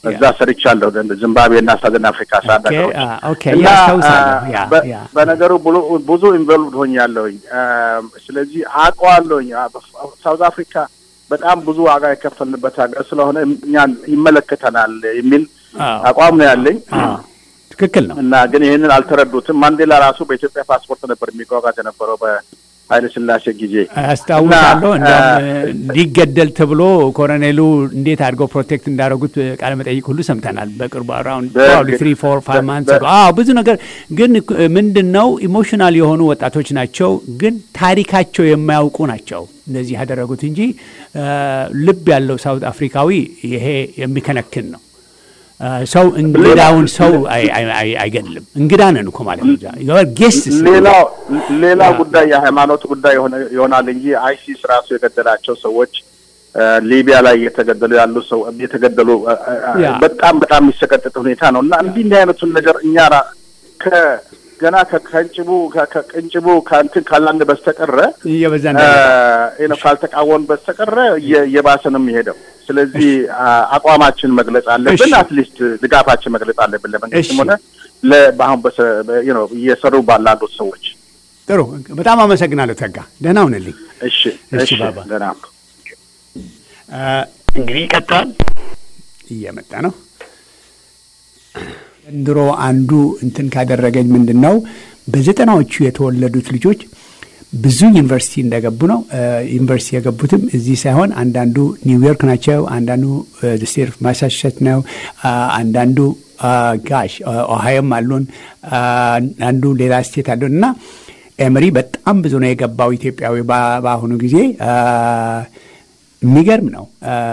እዛ ሰርቻለሁ። ዚምባብዌ እና ሳዘን አፍሪካ ሳንድ ሀገሮች እና በነገሩ ብዙ ኢንቮልቭድ ሆኛለሁኝ። ስለዚህ አውቀዋለሁኝ። ሳውዝ አፍሪካ በጣም ብዙ ዋጋ የከፈልንበት ሀገር ስለሆነ እኛን ይመለከተናል የሚል አቋም ነው ያለኝ። ትክክል ነው እና ግን ይህንን አልተረዱትም። ማንዴላ ራሱ በኢትዮጵያ ፓስፖርት ነበር የሚጓጓዝ የነበረው ኃይለ ስላሴ ጊዜ አስታውሳለሁ። እንዲያውም ሊገደል ተብሎ ኮሎኔሉ እንዴት አድርገው ፕሮቴክት እንዳደረጉት ቃለ መጠይቅ ሁሉ ሰምተናል። በቅርቡ አራውንድ ትሪ ፎር ፋይቭ ማንስ አዎ፣ ብዙ ነገር ግን ምንድን ነው ኢሞሽናል የሆኑ ወጣቶች ናቸው፣ ግን ታሪካቸው የማያውቁ ናቸው እንደዚህ ያደረጉት እንጂ ልብ ያለው ሳውት አፍሪካዊ ይሄ የሚከነክን ነው። ሰው እንግዳውን ሰው አይገድልም። እንግዳ ነን እኮ ማለት ነው። ጌስት ሌላው ሌላው ጉዳይ የሃይማኖት ጉዳይ ይሆናል እንጂ አይሲስ ራሱ የገደላቸው ሰዎች ሊቢያ ላይ እየተገደሉ ያሉ ሰው እየተገደሉ በጣም በጣም የሚሰቀጥጥ ሁኔታ ነው እና እንዲህ እንዲህ አይነቱን ነገር እኛ ገና ከቅንጭቡ ከቅንጭቡ ከእንትን ካላን በስተቀረ እየበዛ ነው ካልተቃወን በስተቀረ እየባሰ ነው የሚሄደው። ስለዚህ አቋማችን መግለጽ አለብን። አትሊስት ድጋፋችን መግለጽ አለብን ለመንግስትም ሆነ በአሁን እየሰሩ ባላሉት ሰዎች። ጥሩ፣ በጣም አመሰግናለሁ ተጋ። ደህና ሁንልኝ። እሺ፣ እሺ፣ ደህና እንግዲህ ይቀጥላል። እየመጣ ነው። ዘንድሮ አንዱ እንትን ካደረገኝ ምንድን ነው በዘጠናዎቹ የተወለዱት ልጆች ብዙ ዩኒቨርሲቲ እንደገቡ ነው። ዩኒቨርሲቲ የገቡትም እዚህ ሳይሆን አንዳንዱ ኒውዮርክ ናቸው፣ አንዳንዱ ስቴት ኦፍ ማሳቹሴት ነው፣ አንዳንዱ ጋሽ ኦሃዮም አሉን፣ አንዱ ሌላ ስቴት አሉን እና ኤምሪ በጣም ብዙ ነው የገባው ኢትዮጵያዊ በአሁኑ ጊዜ የሚገርም ነው።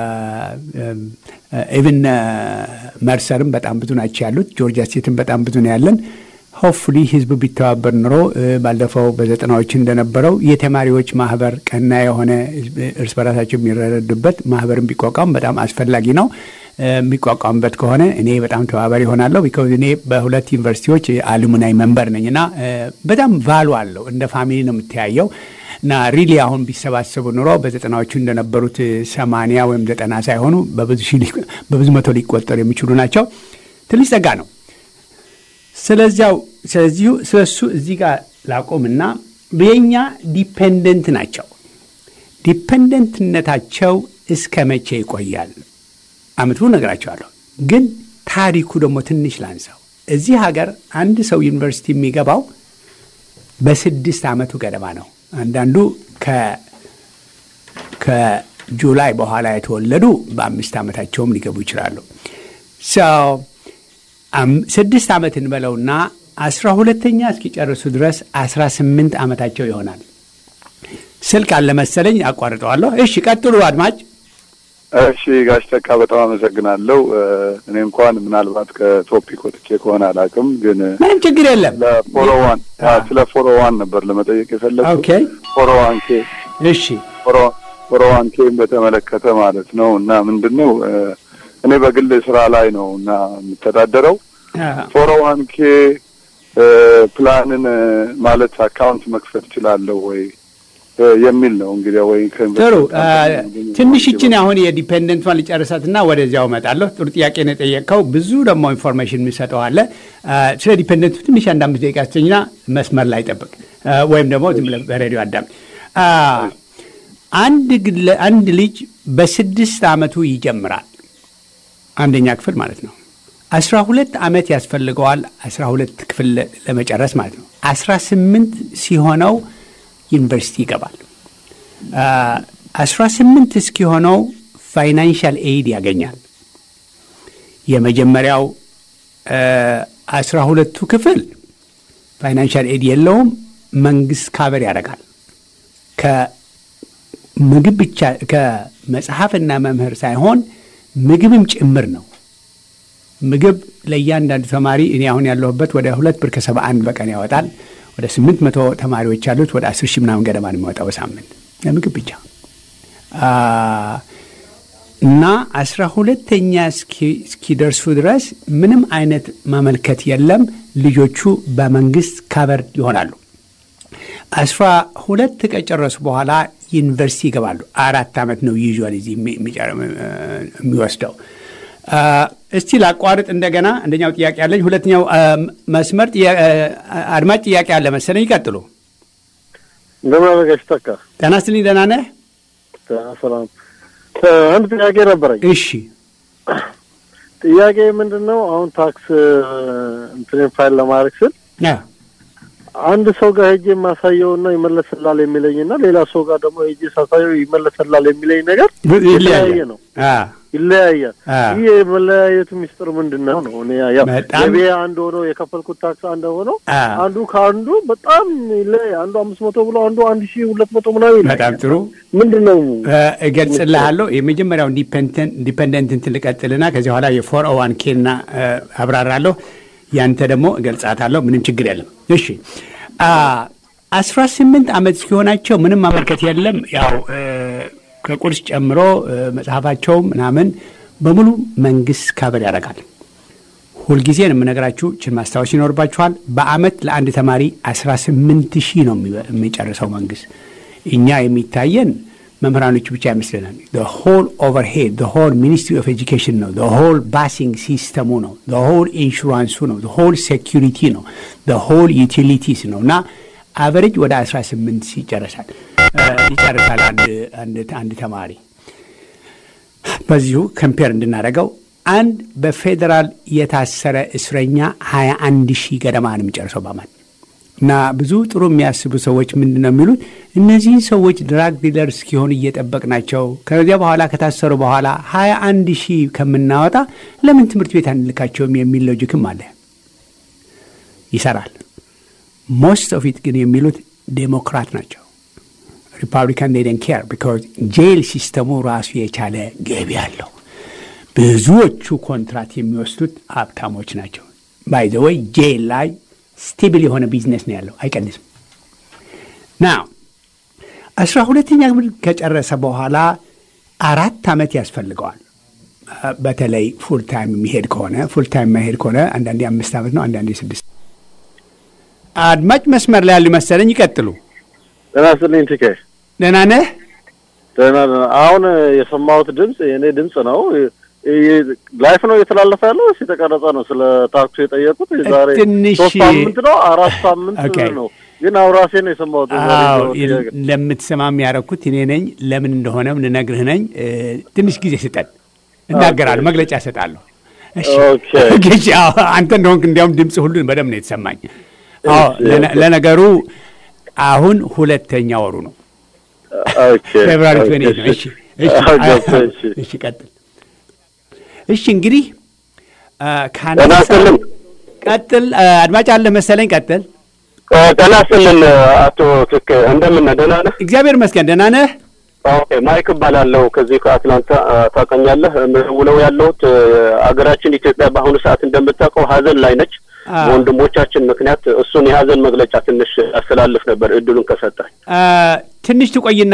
ኢቭን መርሰርም በጣም ብዙ ናቸው ያሉት። ጆርጂያ ስቴትም በጣም ብዙ ነው ያለን። ሆፕፉሊ ህዝቡ ቢተባበር ኑሮ ባለፈው በዘጠናዎች እንደነበረው የተማሪዎች ማህበር ቀና የሆነ እርስ በራሳቸው የሚረዱበት ማህበርን ቢቋቋም በጣም አስፈላጊ ነው። የሚቋቋምበት ከሆነ እኔ በጣም ተባባሪ ይሆናለሁ። ቢካዝ እኔ በሁለት ዩኒቨርሲቲዎች አሉሙናይ መንበር ነኝ እና በጣም ቫሉ አለው። እንደ ፋሚሊ ነው የምተያየው እና ሪሊ አሁን ቢሰባሰቡ ኑሮ በዘጠናዎቹ እንደነበሩት ሰማንያ ወይም ዘጠና ሳይሆኑ በብዙ መቶ ሊቆጠሩ የሚችሉ ናቸው። ትንሽ ጸጋ ነው። ስለዚያው ስለዚሁ ስለሱ እዚህ ጋር ላቆምና የኛ ዲፔንደንት ናቸው። ዲፔንደንትነታቸው እስከ መቼ ይቆያል? አመቱ ነገራቸዋለሁ። ግን ታሪኩ ደግሞ ትንሽ ላንሳው። እዚህ ሀገር አንድ ሰው ዩኒቨርሲቲ የሚገባው በስድስት ዓመቱ ገደማ ነው። አንዳንዱ ከጁላይ በኋላ የተወለዱ በአምስት ዓመታቸውም ሊገቡ ይችላሉ። ስድስት ዓመት እንበለውና አስራ ሁለተኛ እስኪጨርሱ ድረስ አስራ ስምንት ዓመታቸው ይሆናል። ስልክ አለ መሰለኝ፣ አቋርጠዋለሁ። እሺ ቀጥሉ አድማጭ። እሺ ጋሽ ተካ በጣም አመሰግናለሁ። እኔ እንኳን ምናልባት ከቶፒክ ወጥቼ ከሆነ አላውቅም፣ ግን ምንም ችግር የለም። ለፎሮዋን ስለ ፎሮዋን ነበር ለመጠየቅ የፈለግኩት። ኦኬ ፎሮዋን ኬ እሺ ፎሮዋን ኬን በተመለከተ ማለት ነው እና ምንድን ነው እኔ በግል ስራ ላይ ነው እና የምተዳደረው ፎሮዋን ኬ ፕላንን ማለት አካውንት መክፈት እችላለሁ ወይ የሚል ነው እንግዲህ ወይ ጥሩ ትንሽ ይችን አሁን የዲፔንደንቷን ልጨርሳትና ወደዚያው እመጣለሁ። ጥሩ ጥያቄ ነው የጠየቅከው። ብዙ ደግሞ ኢንፎርሜሽን የሚሰጠው አለ። ስለ ዲፔንደንቱ ትንሽ አንድ አምስት ደቂቃ ስተኝና መስመር ላይ ጠብቅ፣ ወይም ደግሞ ዝም ብለህ በሬዲዮ አዳም። አንድ ልጅ በስድስት ዓመቱ ይጀምራል፣ አንደኛ ክፍል ማለት ነው። አስራ ሁለት ዓመት ያስፈልገዋል አስራ ሁለት ክፍል ለመጨረስ ማለት ነው። አስራ ስምንት ሲሆነው ዩኒቨርሲቲ ይገባል። አስራ ስምንት እስኪሆነው ፋይናንሻል ኤይድ ያገኛል። የመጀመሪያው አስራ ሁለቱ ክፍል ፋይናንሻል ኤይድ የለውም፣ መንግስት ካቨር ያደርጋል። ከምግብ ብቻ ከመጽሐፍና መምህር ሳይሆን ምግብም ጭምር ነው። ምግብ ለእያንዳንዱ ተማሪ እኔ አሁን ያለሁበት ወደ ሁለት ብር ከሰባ አንድ በቀን ያወጣል። ወደ ስምንት መቶ ተማሪዎች ያሉት ወደ አስር ሺህ ምናምን ገደማ ነው የሚወጣው በሳምንት ለምግብ ብቻ እና አስራ ሁለተኛ እስኪደርሱ ድረስ ምንም አይነት ማመልከት የለም። ልጆቹ በመንግስት ካቨር ይሆናሉ። አስራ ሁለት ከጨረሱ በኋላ ዩኒቨርሲቲ ይገባሉ። አራት ዓመት ነው ዩዥዋል እዚህ የሚወስደው እስቲ ላቋርጥ እንደገና። አንደኛው ጥያቄ አለኝ። ሁለተኛው መስመር አድማጭ ጥያቄ አለ መሰለኝ። ይቀጥሉ። እንደምን አደረጋችሁ? ተካ ጤና ይስጥልኝ። ደህና ነህ? ሰላም። አንድ ጥያቄ ነበረኝ። እሺ። ጥያቄ ምንድን ነው? አሁን ታክስ እንትኔን ፋይል ለማድረግ ስል አንድ ሰው ጋር ሄጄ የማሳየውና ይመለስላል የሚለኝና ሌላ ሰው ጋር ደግሞ ሄጄ ሳሳየው ይመለስላል የሚለኝ ነገር የተለያየ ነው፣ ይለያያል። ይህ የመለያየቱ ሚስጥር ምንድን ነው ነው? እኔ ያው ገቢ አንድ ሆኖ የከፈልኩት ታክስ አንድ ሆኖ አንዱ ከአንዱ በጣም ይለያል። አንዱ አምስት መቶ ብሎ አንዱ አንድ ሺህ ሁለት መቶ ምናምን ይላል። በጣም ጥሩ ምንድን ነው እገልጽልሃለሁ። የመጀመሪያው ዲፐንደንት እንትን ልቀጥልና ከዚህ በኋላ የፎር ኦ ዋን ኬና አብራራለሁ። ያንተ ደግሞ እገልጻታለሁ። ምንም ችግር የለም። እሺ አስራ ስምንት ዓመት ሲሆናቸው ምንም ማመልከት የለም። ያው ከቁርስ ጨምሮ መጽሐፋቸው ምናምን በሙሉ መንግስት ካበር ያደርጋል። ሁልጊዜ ነው የምነግራችሁ፣ ችን ማስታወስ ይኖርባችኋል። በአመት ለአንድ ተማሪ አስራ ስምንት ሺህ ነው የሚጨርሰው መንግስት። እኛ የሚታየን መምህራኖቹ ብቻ ይመስለናል። ሆል ኦቨርሄድ ሆል ሚኒስትሪ ኦፍ ኤጁኬሽን ነው። ሆል ባሲንግ ሲስተሙ ነው። ሆል ኢንሹራንሱ ነው። ሆል ሴኪሪቲ ነው። ሆል ዩቲሊቲስ ነው እና አቨሬጅ ወደ 18 ይጨርሳል ይጨርሳል አንድ ተማሪ። በዚሁ ከምፔር እንድናደርገው አንድ በፌዴራል የታሰረ እስረኛ 21 ሺህ ገደማ ነው የሚጨርሰው በአመት እና ብዙ ጥሩ የሚያስቡ ሰዎች ምንድን ነው የሚሉት? እነዚህን ሰዎች ድራግ ዲለር እስኪሆኑ እየጠበቅናቸው ከዚያ በኋላ ከታሰሩ በኋላ ሀያ አንድ ሺህ ከምናወጣ ለምን ትምህርት ቤት አንልካቸውም የሚል ሎጂክም አለ። ይሰራል። ሞስት ኦፍ ኢት ግን የሚሉት ዴሞክራት ናቸው። ሪፐብሊካን ዴን ኬር ቢካዝ ጄል ሲስተሙ ራሱ የቻለ ገቢ አለው። ብዙዎቹ ኮንትራት የሚወስዱት ሀብታሞች ናቸው። ባይ ዘ ወይ ጄል ላይ ስቴብል የሆነ ቢዝነስ ነው ያለው፣ አይቀንስም። ና አስራ ሁለተኛ ክፍል ከጨረሰ በኋላ አራት ዓመት ያስፈልገዋል። በተለይ ፉል ታይም የሚሄድ ከሆነ ፉል ታይም የማይሄድ ከሆነ አንዳንዴ አምስት ዓመት ነው፣ አንዳንዴ ስድስት። አድማጭ መስመር ላይ ያሉ መሰለኝ፣ ይቀጥሉ። ደህና ስልኝ ትኬ ደህና ነህ? ደህና አሁን የሰማሁት ድምፅ የእኔ ድምፅ ነው። ላይፍ ነው እየተላለፈ ያለው ወይስ የተቀረጸ ነው? ስለ ታክሱ የጠየቁት የዛሬ ትንሽ ሶስት ሳምንት ነው አራት ሳምንት ነው፣ ግን አሁን ራሴ ነው የሰማሁት። ለምትሰማም ያደረኩት እኔ ነኝ። ለምን እንደሆነም ልነግርህ ነኝ። ትንሽ ጊዜ ስጠን፣ እናገራለሁ፣ መግለጫ እሰጣለሁ። አንተ እንደሆንክ እንዲያውም ድምፅ ሁሉን በደምብ ነው የተሰማኝ። ለነገሩ አሁን ሁለተኛ ወሩ ነው፣ ፌብራሪ ነው። እሺ ቀጥል። እሺ እንግዲህ ጠናስልን ቀጥል። አድማጭ አለ መሰለኝ። ቀጥል። ጠናስልን አቶ ትክ እንደምን ነህ? ደህና ነህ? እግዚአብሔር ይመስገን ደህና ነህ? ኦኬ ማይክ እባላለሁ ከዚህ ከአትላንታ ታውቀኛለህ። ውለው ያለሁት አገራችን ኢትዮጵያ በአሁኑ ሰዓት እንደምታውቀው ሀዘን ላይ ነች። በወንድሞቻችን ምክንያት እሱን የሀዘን መግለጫ ትንሽ አስተላልፍ ነበር እድሉን ከሰጠኝ። ትንሽ ትቆይና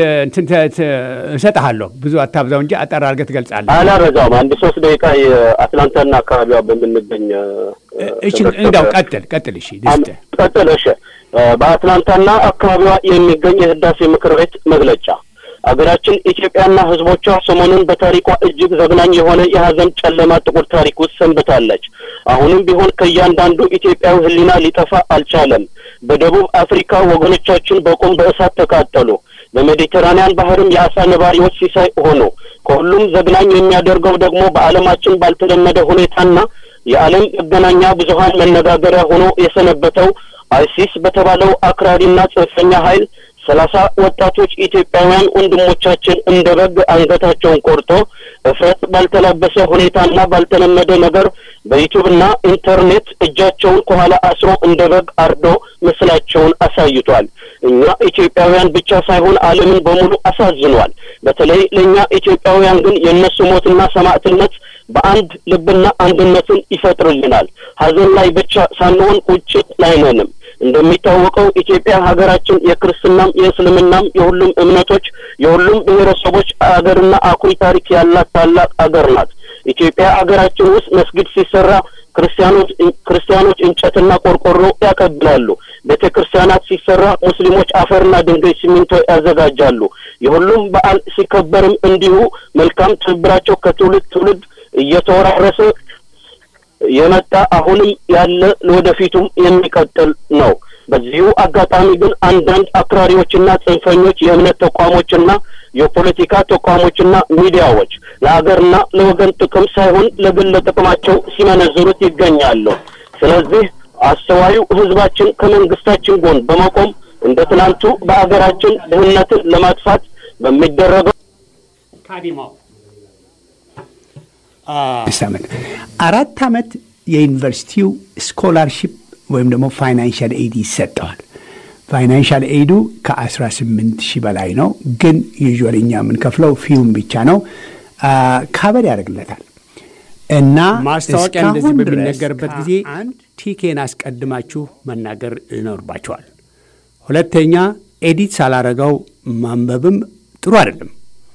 እሰጥሃለሁ። ብዙ አታብዛው እንጂ አጠር አድርገህ ትገልጻለህ። አላበዛውም። አንድ ሶስት ደቂቃ የአትላንታና አካባቢዋ በምንገኝ እሺ፣ እንዳው ቀጥል ቀጥል። እሺ ቀጥል። እሺ፣ በአትላንታና አካባቢዋ የሚገኝ የህዳሴ ምክር ቤት መግለጫ አገራችን ኢትዮጵያና ህዝቦቿ ሰሞኑን በታሪኳ እጅግ ዘግናኝ የሆነ የሀዘን ጨለማ ጥቁር ታሪክ ውስጥ ሰንብታለች። አሁንም ቢሆን ከእያንዳንዱ ኢትዮጵያዊ ህሊና ሊጠፋ አልቻለም። በደቡብ አፍሪካ ወገኖቻችን በቁም በእሳት ተቃጠሉ። በሜዲተራንያን ባህርም የአሳ ነባሪዎች ሲሳይ ሆኑ። ከሁሉም ዘግናኝ የሚያደርገው ደግሞ በዓለማችን ባልተለመደ ሁኔታና የዓለም መገናኛ ብዙኃን መነጋገሪያ ሆኖ የሰነበተው አይሲስ በተባለው አክራሪና ጽንፈኛ ኃይል ሰላሳ ወጣቶች ኢትዮጵያውያን ወንድሞቻችን እንደ በግ አንገታቸውን ቆርጦ እፍረት ባልተላበሰ ሁኔታና ባልተለመደ ነገር በዩቱብና ኢንተርኔት እጃቸውን ከኋላ አስሮ እንደ በግ አርዶ ምስላቸውን አሳይቷል። እኛ ኢትዮጵያውያን ብቻ ሳይሆን ዓለምን በሙሉ አሳዝኗል። በተለይ ለእኛ ኢትዮጵያውያን ግን የእነሱ ሞትና ሰማዕትነት በአንድ ልብና አንድነትን ይፈጥርልናል። ሀዘን ላይ ብቻ ሳንሆን ቁጭት ላይ ነንም። እንደሚታወቀው ኢትዮጵያ ሀገራችን የክርስትናም የእስልምናም የሁሉም እምነቶች የሁሉም ብሔረሰቦች አገርና አኩሪ ታሪክ ያላት ታላቅ አገር ናት። ኢትዮጵያ ሀገራችን ውስጥ መስጊድ ሲሰራ ክርስቲያኖች ክርስቲያኖች እንጨትና ቆርቆሮ ያቀብላሉ። ቤተ ክርስቲያናት ሲሰራ ሙስሊሞች አፈርና ድንጋይ ሲሚንቶ ያዘጋጃሉ። የሁሉም በዓል ሲከበርም እንዲሁ መልካም ትብብራቸው ከትውልድ ትውልድ እየተወራረሰ የመጣ አሁንም ያለ ለወደፊቱም የሚቀጥል ነው። በዚሁ አጋጣሚ ግን አንዳንድ አክራሪዎችና ጽንፈኞች የእምነት ተቋሞችና የፖለቲካ ተቋሞችና ሚዲያዎች ለሀገርና ለወገን ጥቅም ሳይሆን ለግል ጥቅማቸው ሲመነዝሩት ይገኛሉ። ስለዚህ አስተዋዩ ሕዝባችን ከመንግስታችን ጎን በመቆም እንደ ትናንቱ በአገራችን ድህነትን ለማጥፋት በሚደረገው ዓመት አራት ዓመት የዩኒቨርሲቲው ስኮላርሺፕ ወይም ደግሞ ፋይናንሻል ኤድ ይሰጠዋል። ፋይናንሻል ኤዱ ከ18 ሺህ በላይ ነው፣ ግን ዩዥዋሊ እኛ የምንከፍለው ፊውም ብቻ ነው። ካበር ያደርግለታል እና ማስታወቂያ እንደዚህ እስካሁን ድረስ በሚነገርበት ጊዜ ከአንድ ቲኬን አስቀድማችሁ መናገር ይኖርባቸዋል። ሁለተኛ ኤዲት ሳላረገው ማንበብም ጥሩ አይደለም።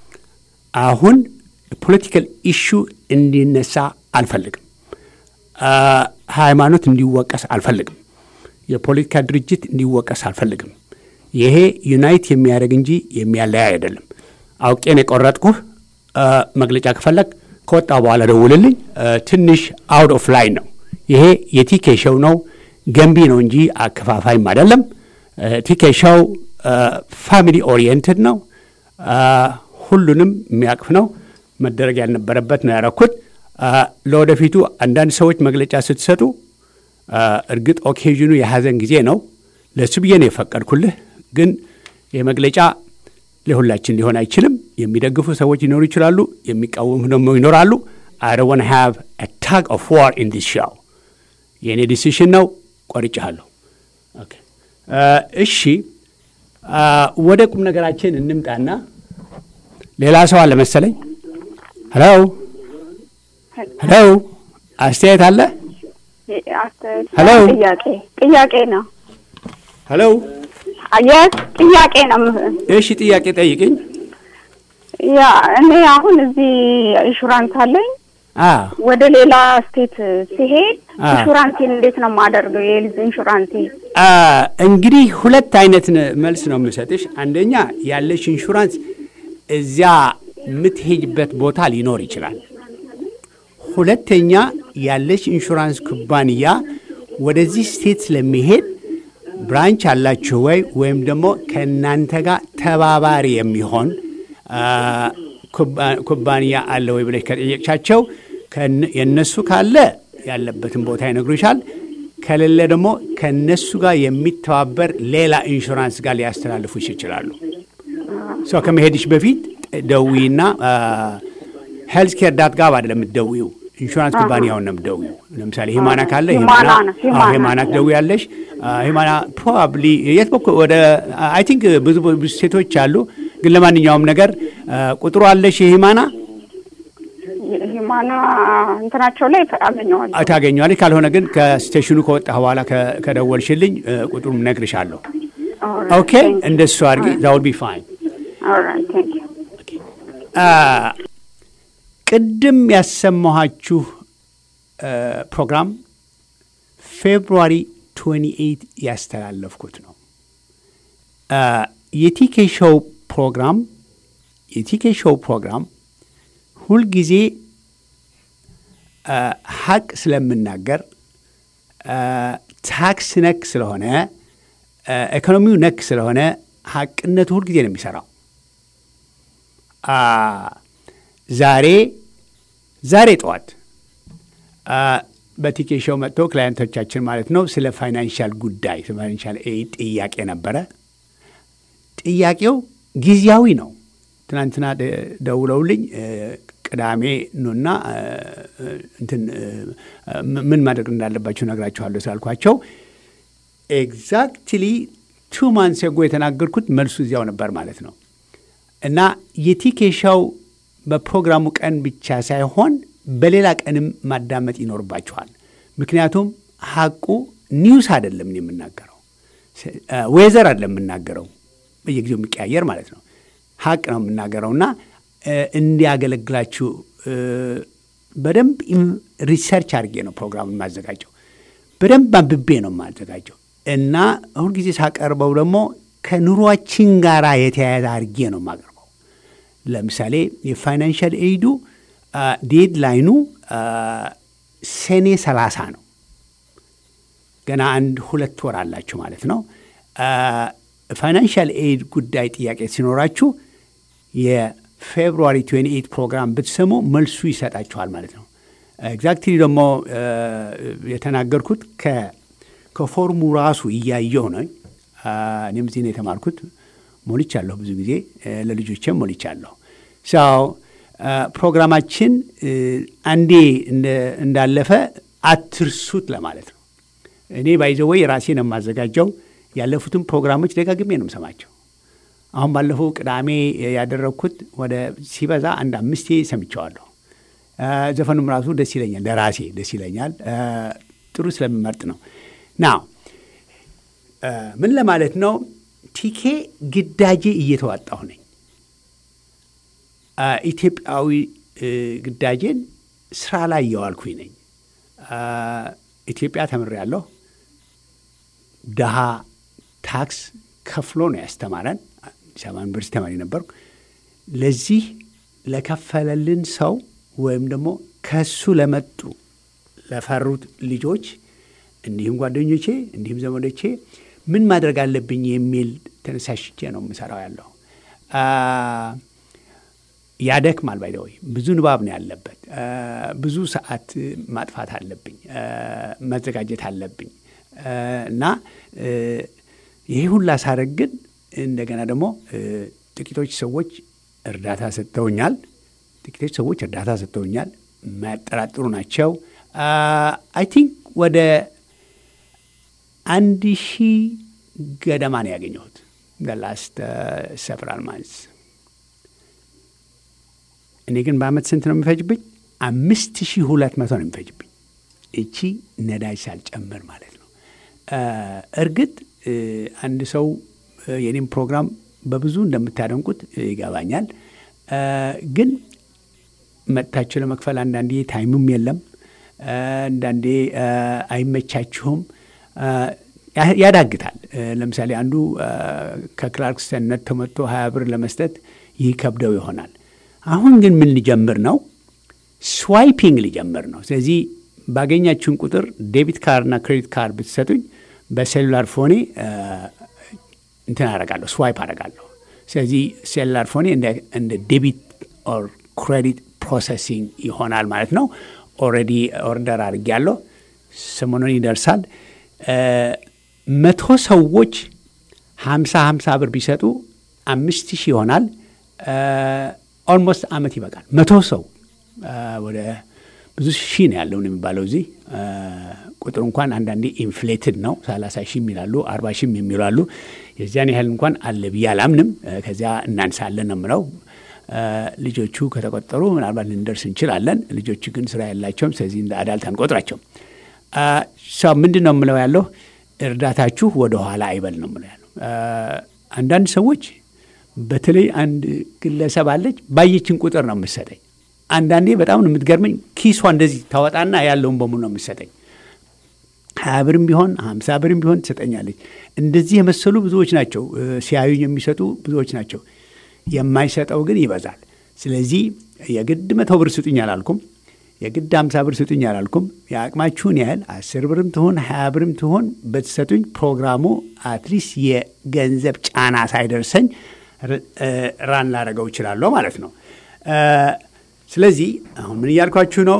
አሁን ፖለቲካል ኢሹ እንዲነሳ አልፈልግም። አ፣ ሃይማኖት እንዲወቀስ አልፈልግም። የፖለቲካ ድርጅት እንዲወቀስ አልፈልግም። ይሄ ዩናይት የሚያደርግ እንጂ የሚያለያይ አይደለም። አውቄን የቆረጥኩህ አ፣ መግለጫ ከፈለግ ከወጣ በኋላ ደውልልኝ። አ፣ ትንሽ አውት ኦፍ ላይን ነው። ይሄ የቲኬ ሸው ነው፣ ገንቢ ነው እንጂ አከፋፋይም አይደለም። አ፣ ቲኬ ሸው ፋሚሊ ኦሪየንትድ ነው። አ፣ ሁሉንም የሚያቅፍ ነው። መደረግ ያልነበረበት ነው ያረኩት። አ፣ ለወደፊቱ አንዳንድ ሰዎች መግለጫ ስትሰጡ አ፣ እርግጥ ኦኬዥኑ የሐዘን ጊዜ ነው። ለሱ ብዬ ነው የፈቀድኩልህ። ግን ይህ መግለጫ ለሁላችን ሊሆን አይችልም። የሚደግፉ ሰዎች ሊኖሩ ይችላሉ፣ የሚቃወሙ ደግሞ ይኖራሉ። አይ ዶንት ዋንት ሃቭ አ ታግ ኦፍ ዋር ኢን ዲስ ሾው። የእኔ ዲሲሽን ነው፣ ቆርጬሃለሁ። ኦኬ አ፣ እሺ አ፣ ወደ ቁም ነገራችን እንምጣና ሌላ ሰው አለ መሰለኝ። ሄሎ ሄሎ፣ አስተያየት አለ? ሄሎ ጥያቄ ጥያቄ ነው። ሄሎ፣ የስ ጥያቄ ነው። እሺ፣ ጥያቄ ጠይቅኝ። ያ እኔ አሁን እዚህ ኢንሹራንስ አለኝ። አ ወደ ሌላ ስቴት ሲሄድ አ። ኢንሹራንሴን እንዴት ነው የማደርገው? የልጅ ኢንሹራንሴ አ፣ እንግዲህ ሁለት አይነት ነ- መልስ ነው የምሰጥሽ። አንደኛ ያለሽ ኢንሹራንስ እዚያ የምትሄጅበት ቦታ ሊኖር ይችላል። ሁለተኛ ያለሽ ኢንሹራንስ ኩባንያ ወደዚህ ስቴት ስለሚሄድ ብራንች አላችሁ ወይ ወይም ደግሞ ከእናንተ ጋር ተባባሪ የሚሆን አ፣ ኩባ- ኩባንያ አለ ወይ ብለሽ ከጠየቅሻቸው ከነ- የእነሱ ካለ ያለበትን ቦታ ይነግሩሻል። ከሌለ ደግሞ ከእነሱ ጋር የሚተባበር ሌላ ኢንሹራንስ ጋር ሊያስተላልፉሽ ይችላሉ። ሰው ከመሄድሽ በፊት ደዊና ሄልዝ ኬር ዳት ጋብ አይደለም የምትደዊው ኢንሹራንስ ኩባንያውን ነው የምትደዊው። ለምሳሌ ሂማና ካለ ሂማና ነው፣ ሂማና አዎ፣ ሂማና ትደዊ ያለሽ ሂማና ፕሮባብሊ የት በኩል ወደ አይ ቲንክ ብዙ ብዙ ሴቶች አሉ። ግን ለማንኛውም ነገር አ፣ ቁጥሩ አለሽ የሂማና ሂማና እንትናቸው ላይ አገኘዋለሁ። ታገኘዋለች። ካልሆነ ግን ከስቴሽኑ ከወጣ በኋላ ከ- ከደወልሽልኝ አ፣ ቁጥሩን እነግርሻለሁ። ኦኬ እንደሱ አድርጊ። ዛውል ቢ ፋይን ኦልራይት ቴንክ ዩ አ፣ ቅድም ያሰማኋችሁ አ፣ ፕሮግራም ፌብሩዋሪ 28 ያስተላለፍኩት ነው። አ፣ የቲኬ ሾው ፕሮግራም የቲኬ ሾው ፕሮግራም ሁልጊዜ አ፣ ሀቅ ስለምናገር አ፣ ታክስ ነክ ስለሆነ አ፣ ኢኮኖሚው ነክ ስለሆነ ሀቅነቱ ሁልጊዜ ነው የሚሰራው። አ፣ ዛሬ ዛሬ ጠዋት አ፣ በቲኬ ሾው መጥቶ ክላየንቶቻችን ማለት ነው ስለ ፋይናንሻል ጉዳይ ስለ ፋይናንሻል ኤድ ጥያቄ ነበረ። ጥያቄው ጊዜያዊ ነው። ትናንትና ደ- ደውለውልኝ እ፣ ቅዳሜ ኑና እ፣ እንትን እ፣ ም- ምን ማድረግ እንዳለባቸው ነግራችኋለሁ ስላልኳቸው ኤግዛክትሊ ቱ ማንስ ጎ የተናገርኩት መልሱ እዚያው ነበር ማለት ነው። እና የቲኬሻው በፕሮግራሙ ቀን ብቻ ሳይሆን በሌላ ቀንም ማዳመጥ ይኖርባችኋል። ምክንያቱም ሀቁ ኒውስ አይደለም እኔ የምናገረው፣ ዌዘር አይደለም የምናገረው፣ በየጊዜው የሚቀያየር ማለት ነው። ሀቅ ነው የምናገረው እና እ፣ እንዲያገለግላችሁ እ፣ በደንብ ኢን- ሪሰርች አድርጌ ነው ፕሮግራሙን የማዘጋጀው። በደንብ አንብቤ ነው የማዘጋጀው እና ሁልጊዜ ሳቀርበው ደግሞ ከኑሯችን ጋር የተያያዘ አድርጌ ነው የማቀርበው። ለምሳሌ የፋይናንሻል ኤይዱ ዴድላይኑ ሰኔ ሰላሳ ነው። ገና አንድ ሁለት ወር አላችሁ ማለት ነው። ፋይናንሻል ኤድ ጉዳይ ጥያቄ ሲኖራችሁ የፌብሩዋሪ 28 ፕሮግራም ብትሰሙ መልሱ ይሰጣችኋል ማለት ነው። ኤግዛክትሊ ደግሞ የተናገርኩት ከፎርሙ ራሱ እያየው ነው። እኔም እዚህ ነው የተማርኩት። ሞልቻለሁ፣ ብዙ ጊዜ ለልጆቼም ሞልቻለሁ። ሰው ፕሮግራማችን አንዴ እንዳለፈ አትርሱት ለማለት ነው። እኔ ባይዘወይ ራሴ ነው የማዘጋጀው። ያለፉትን ፕሮግራሞች ደጋግሜ ነው የምሰማቸው። አሁን ባለፈው ቅዳሜ ያደረግኩት ወደ ሲበዛ አንድ አምስቴ ሰምቸዋለሁ። ዘፈኑም ራሱ ደስ ይለኛል፣ ለራሴ ደስ ይለኛል። ጥሩ ስለምመርጥ ነው። ና ምን ለማለት ነው? ቲኬ ግዳጄ እየተዋጣሁ ነኝ። ኢትዮጵያዊ ግዳጄን ስራ ላይ እየዋልኩኝ ነኝ። ኢትዮጵያ ተምሬያለሁ። ድሃ ታክስ ከፍሎ ነው ያስተማረን። አዲስ አበባ ዩኒቨርሲቲ ተማሪ ነበርኩ። ለዚህ ለከፈለልን ሰው ወይም ደግሞ ከሱ ለመጡ ለፈሩት ልጆች እንዲሁም ጓደኞቼ እንዲሁም ዘመዶቼ ምን ማድረግ አለብኝ የሚል ተነሳሽቼ ነው የምሰራው ያለው። ያደክማል። ባይደወይ ብዙ ንባብ ነው ያለበት። ብዙ ሰዓት ማጥፋት አለብኝ፣ መዘጋጀት አለብኝ እና ይሄ ሁላ ሳረግ ግን እንደገና ደግሞ ጥቂቶች ሰዎች እርዳታ ሰጥተውኛል። ጥቂቶች ሰዎች እርዳታ ሰጥተውኛል። የማያጠራጥሩ ናቸው። አይ ቲንክ ወደ አንድ ሺህ ገደማ ነው ያገኘሁት ላስት ሰቨራል ማንስ። እኔ ግን በአመት ስንት ነው የሚፈጅብኝ? አምስት ሺህ ሁለት መቶ ነው የሚፈጅብኝ። እቺ ነዳጅ ሳልጨምር ማለት ነው። እርግጥ አንድ ሰው የኔም ፕሮግራም በብዙ እንደምታደንቁት ይገባኛል። ግን መጥታችሁ ለመክፈል አንዳንዴ ታይምም የለም፣ አንዳንዴ አይመቻችሁም፣ ያዳግታል። ለምሳሌ አንዱ ከክላርክስተን ነጥቶ መጥቶ ሀያ ብር ለመስጠት ይከብደው ይሆናል። አሁን ግን ምን ሊጀምር ነው? ስዋይፒንግ ሊጀምር ነው። ስለዚህ ባገኛችሁን ቁጥር ዴቢት ካርድና ክሬዲት ካርድ ብትሰጡኝ በሴሉላር ፎኔ እንትን አረጋለሁ ስዋይፕ አረጋለሁ። ስለዚህ ሴሉላር ፎኔ እንደ ዴቢት ኦር ክሬዲት ፕሮሰሲንግ ይሆናል ማለት ነው። ኦልሬዲ ኦርደር አድርጌያለሁ። ሰሞኑን ይደርሳል። መቶ ሰዎች ሀምሳ ሀምሳ ብር ቢሰጡ አምስት ሺህ ይሆናል። ኦልሞስት አመት ይበቃል። መቶ ሰው ወደ ብዙ ሺህ ነው ያለው የሚባለው እዚህ ቁጥሩ እንኳን አንዳንዴ ኢንፍሌትድ ነው። ሰላሳ ሺህ የሚላሉ አርባ ሺህ የሚሉ አሉ። የዚያን ያህል እንኳን አለ ብዬ አላምንም። ከዚያ እናንሳለን ነው የምለው። ልጆቹ ከተቆጠሩ ምናልባት ልንደርስ እንችላለን። ልጆቹ ግን ስራ ያላቸውም፣ ስለዚህ እንደ አዳልት አንቆጥራቸውም። ሰው ምንድን ነው የምለው ያለው እርዳታችሁ ወደ ኋላ አይበል ነው የምለው ያለው። አንዳንድ ሰዎች በተለይ አንድ ግለሰብ አለች ባየችን ቁጥር ነው የምትሰጠኝ። አንዳንዴ በጣም ነው የምትገርመኝ። ኪሷ እንደዚህ ታወጣና ያለውን በሙሉ ነው የምትሰጠኝ። ሀያ ብርም ቢሆን ሀምሳ ብርም ቢሆን ትሰጠኛለች። እንደዚህ የመሰሉ ብዙዎች ናቸው። ሲያዩኝ የሚሰጡ ብዙዎች ናቸው። የማይሰጠው ግን ይበዛል። ስለዚህ የግድ መቶ ብር ስጡኝ አላልኩም። የግድ ሀምሳ ብር ስጡኝ አላልኩም። የአቅማችሁን ያህል አስር ብርም ትሆን ሀያ ብርም ትሆን ብትሰጡኝ ፕሮግራሙ አትሊስት የገንዘብ ጫና ሳይደርሰኝ ራን ላደረገው እችላለሁ ማለት ነው። ስለዚህ አሁን ምን እያልኳችሁ ነው?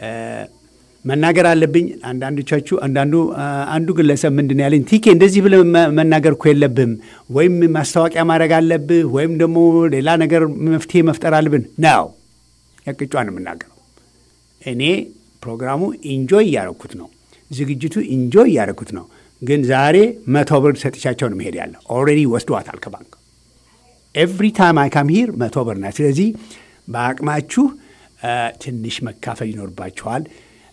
መናገር አለብኝ። አንዳንዶቻችሁ አንዳንዱ አንዱ ግለሰብ ምንድን ነው ያለኝ፣ ቲኬ እንደዚህ ብለህ መናገር እኮ የለብህም ወይም ማስታወቂያ ማድረግ አለብህ ወይም ደግሞ ሌላ ነገር መፍትሄ መፍጠር አለብን ነው ያቅጫን የምናገረው። እኔ ፕሮግራሙ ኢንጆይ እያደረኩት ነው፣ ዝግጅቱ ኢንጆይ እያደረኩት ነው። ግን ዛሬ መቶ ብር ሰጥቻቸው ነው መሄድ ያለ ኦልሬዲ ወስደዋታል ከባንክ ኤቭሪ ታይም አይ ካም ሂር መቶ ብር ናት። ስለዚህ በአቅማችሁ ትንሽ መካፈል ይኖርባችኋል።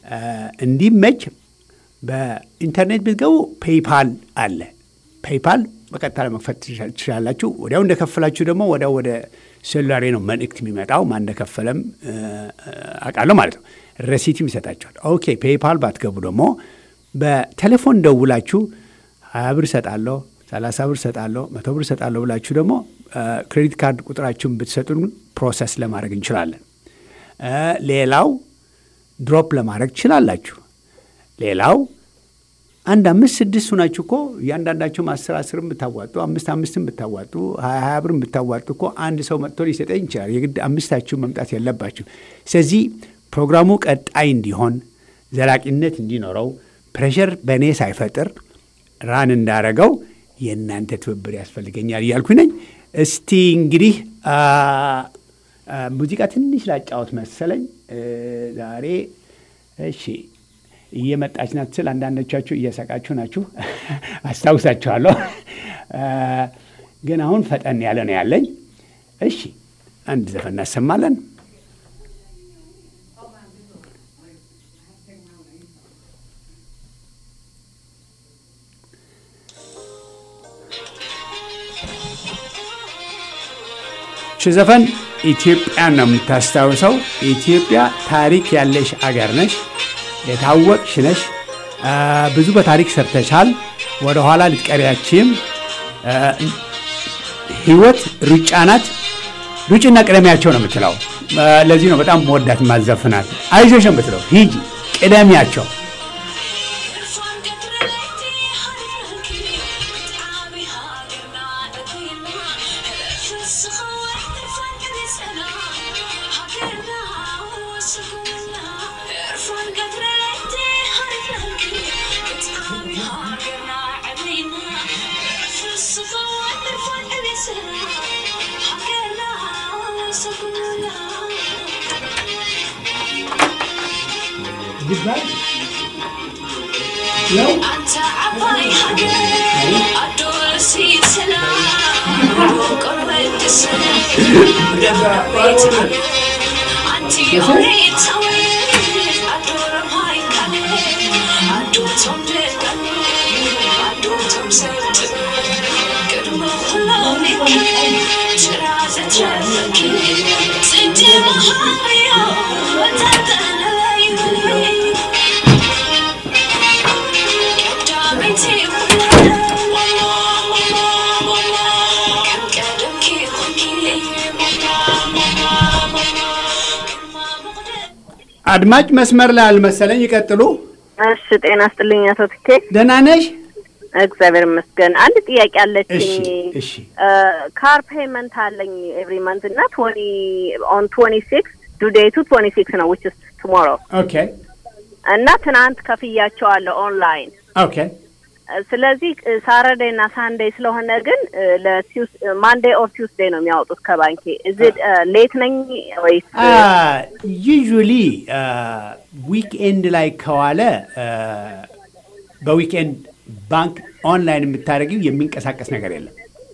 እንዲመች በኢንተርኔት ብትገቡ ፔይፓል አለ። ፔይፓል በቀጥታ ለመክፈት ትችላላችሁ። ወዲያው እንደከፈላችሁ ደግሞ ወዲያው ወደ ሴሉላሬ ነው መልእክት የሚመጣው። ማን እንደከፈለም አውቃለሁ ማለት ነው። ረሲትም ይሰጣችኋል። ኦኬ ፔይፓል ባትገቡ ደግሞ በቴሌፎን ደውላችሁ ሀያ ብር እሰጣለሁ፣ ሰላሳ ብር እሰጣለሁ፣ መቶ ብር እሰጣለሁ ብላችሁ ደግሞ ክሬዲት ካርድ ቁጥራችሁን ብትሰጡን ፕሮሰስ ለማድረግ እንችላለን። ሌላው ድሮፕ ለማድረግ ትችላላችሁ። ሌላው አንድ አምስት ስድስት ሁናችሁ እኮ እያንዳንዳችሁም አስር አስርም ብታዋጡ አምስት አምስትም ብታዋጡ ሀያ ሀያ ብርም ብታዋጡ እኮ አንድ ሰው መጥቶ ሊሰጠኝ ይችላል። የግድ አምስታችሁ መምጣት የለባችሁ። ስለዚህ ፕሮግራሙ ቀጣይ እንዲሆን ዘላቂነት እንዲኖረው ፕሬሸር በእኔ ሳይፈጥር ራን እንዳረገው የእናንተ ትብብር ያስፈልገኛል እያልኩ ነኝ። እስቲ እንግዲህ ሙዚቃ ትንሽ ላጫወት መሰለኝ ዛሬ። እሺ እየመጣች ናት ስል አንዳንዶቻችሁ እየሰቃችሁ ናችሁ፣ አስታውሳችኋለሁ። ግን አሁን ፈጠን ያለ ነው ያለኝ። እሺ አንድ ዘፈን እናሰማለን። ች ዘፈን ኢትዮጵያን ነው የምታስታውሰው። ኢትዮጵያ ታሪክ ያለሽ አገር ነሽ፣ የታወቅሽ ነሽ። ብዙ በታሪክ ሰርተሻል። ወደ ኋላ ልትቀሪያችም። ህይወት ሩጫ ናት። ሩጭና ቅደሚያቸው ነው የምትለው። ለዚህ ነው በጣም መወዳት ማዘፍናት። አይዞሽ ነው የምትለው። ሂጂ ቅደሚያቸው። አድማጭ መስመር ላይ አልመሰለኝ። ይቀጥሉ። እሺ፣ ጤና ስጥልኝ አቶ ትኬ። ደህና ነሽ? እግዚአብሔር ይመስገን። አንድ ጥያቄ አለችኝ። እሺ፣ ካር ፔመንት አለኝ ኤቭሪ መንት እና ቶኒ ኦን ቶኒ ሲክስ ዱ ዴቱ ቶኒ ሲክስ ነው ዊች ስ ቱሞሮ ኦኬ። እና ትናንት ከፍያቸዋለሁ ኦንላይን ኦኬ። ስለዚህ ሳተርዴይ እና ሳንዴይ ስለሆነ ግን ማንዴይ ኦር ቲውስዴይ ነው የሚያወጡት ከባንኬ። እዚ ሌት ነኝ ወይስ? ዩዥሊ ዊክኤንድ ላይ ከዋለ በዊክኤንድ ባንክ ኦንላይን የምታደርጊው የሚንቀሳቀስ ነገር የለም።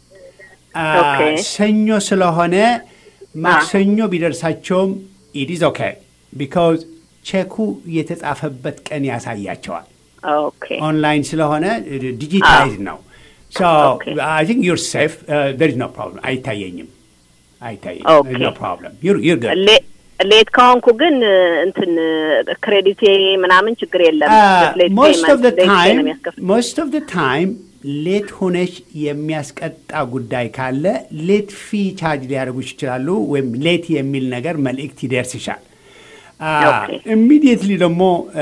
ሰኞ ስለሆነ ማክሰኞ ቢደርሳቸውም ኢዲዝ ኦኬ ቢካዝ ቼኩ የተጻፈበት ቀን ያሳያቸዋል። ኦንላይን ስለሆነ ዲጂታይዝ ነው። አይ ቲንክ ዩር ሴፍ ዜር ኢዝ ኖ ፕሮብለም። አይታየኝም አይታየኝም። ኖ ፕሮብለም ዩር ጉድ ሌት ከሆንኩ ግን እንትን ክሬዲት ምናምን ችግር የለም። ሞስት ኦፍ ታይም ሞስት ኦፍ ታይም ሌት ሆነሽ የሚያስቀጣ ጉዳይ ካለ ሌት ፊ ቻርጅ ሊያደርጉሽ ይችላሉ፣ ወይም ሌት የሚል ነገር መልእክት ይደርስሻል። ኢሚዲየትሊ ደግሞ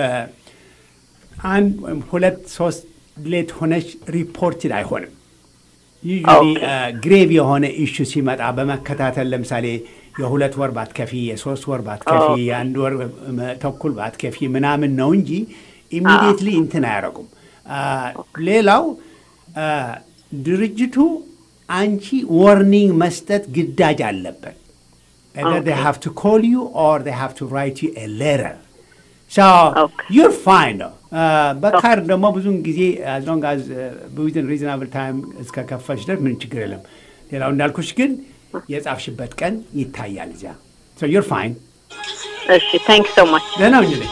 አንድ ወይም ሁለት ሶስት ሌት ሆነሽ ሪፖርትድ አይሆንም። ዩዥዋሊ ግሬቭ የሆነ ኢሹ ሲመጣ በመከታተል ለምሳሌ የሁለት ወር ባትከፊ፣ የሶስት ወር ባትከፊ፣ የአንድ ወር ተኩል ባትከፊ ምናምን ነው እንጂ ኢሚዲየትሊ እንትን አያረጉም። ሌላው ድርጅቱ አንቺ ዋርኒንግ መስጠት ግዳጅ አለበት። either they have to call you or they have to write you a letter. So you're fine though. በካርድ ደግሞ ብዙውን ጊዜ as long as within reasonable time እስከ ከፈልሽ ድረስ ምን ችግር የለም። ሌላው እንዳልኩሽ ግን የጻፍሽበት ቀን ይታያል እዚያ። So you're fine. እሺ ታንክ ሶ ማች ደህና ሁኚልኝ።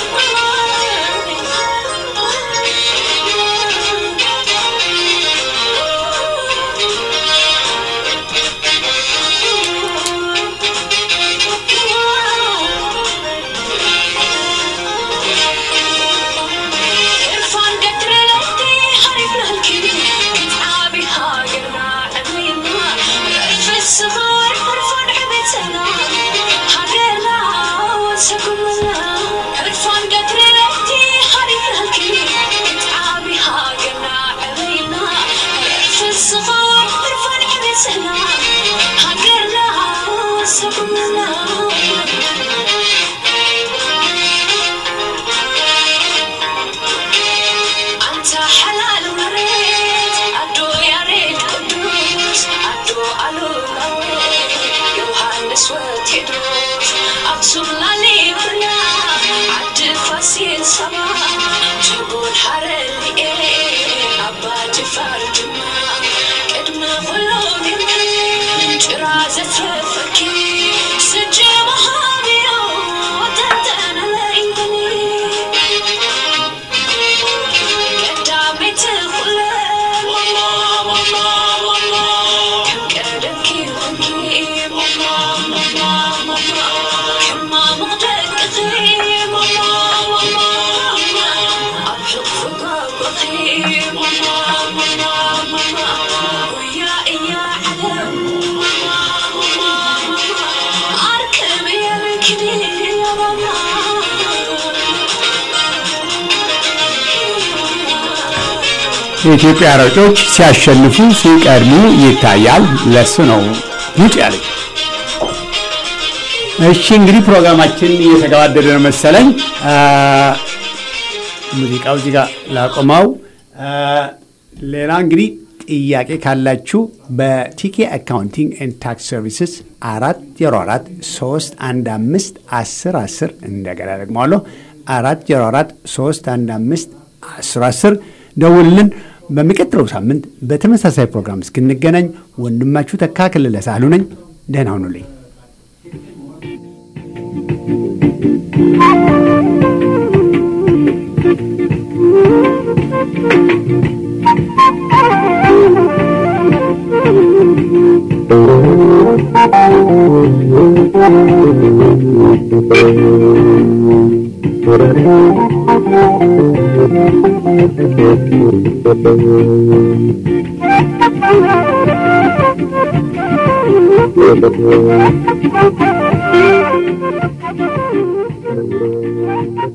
Thank you. የኢትዮጵያ ሯጮች ሲያሸንፉ ሲቀድሙ ይታያል። ለሱ ነው ውጭ ያለኝ። እሺ እንግዲህ ፕሮግራማችን እየተገባደደ ነው መሰለኝ። ሙዚቃው እዚህ ጋር ላቆመው። ሌላ እንግዲህ ጥያቄ ካላችሁ በቲኬ አካውንቲንግ ኤንድ ታክስ ሰርቪስስ አራት ዜሮ አራት ሶስት አንድ አምስት አስር አስር እንደገና ደግመዋለሁ አራት ዜሮ አራት ሶስት አንድ አምስት አስር አስር ደውልልን። በሚቀጥለው ሳምንት በተመሳሳይ ፕሮግራም እስክንገናኝ ወንድማችሁ ተካ ክልለ ሳህሉ ነኝ። ደህና ሁኑልኝ። Thank you.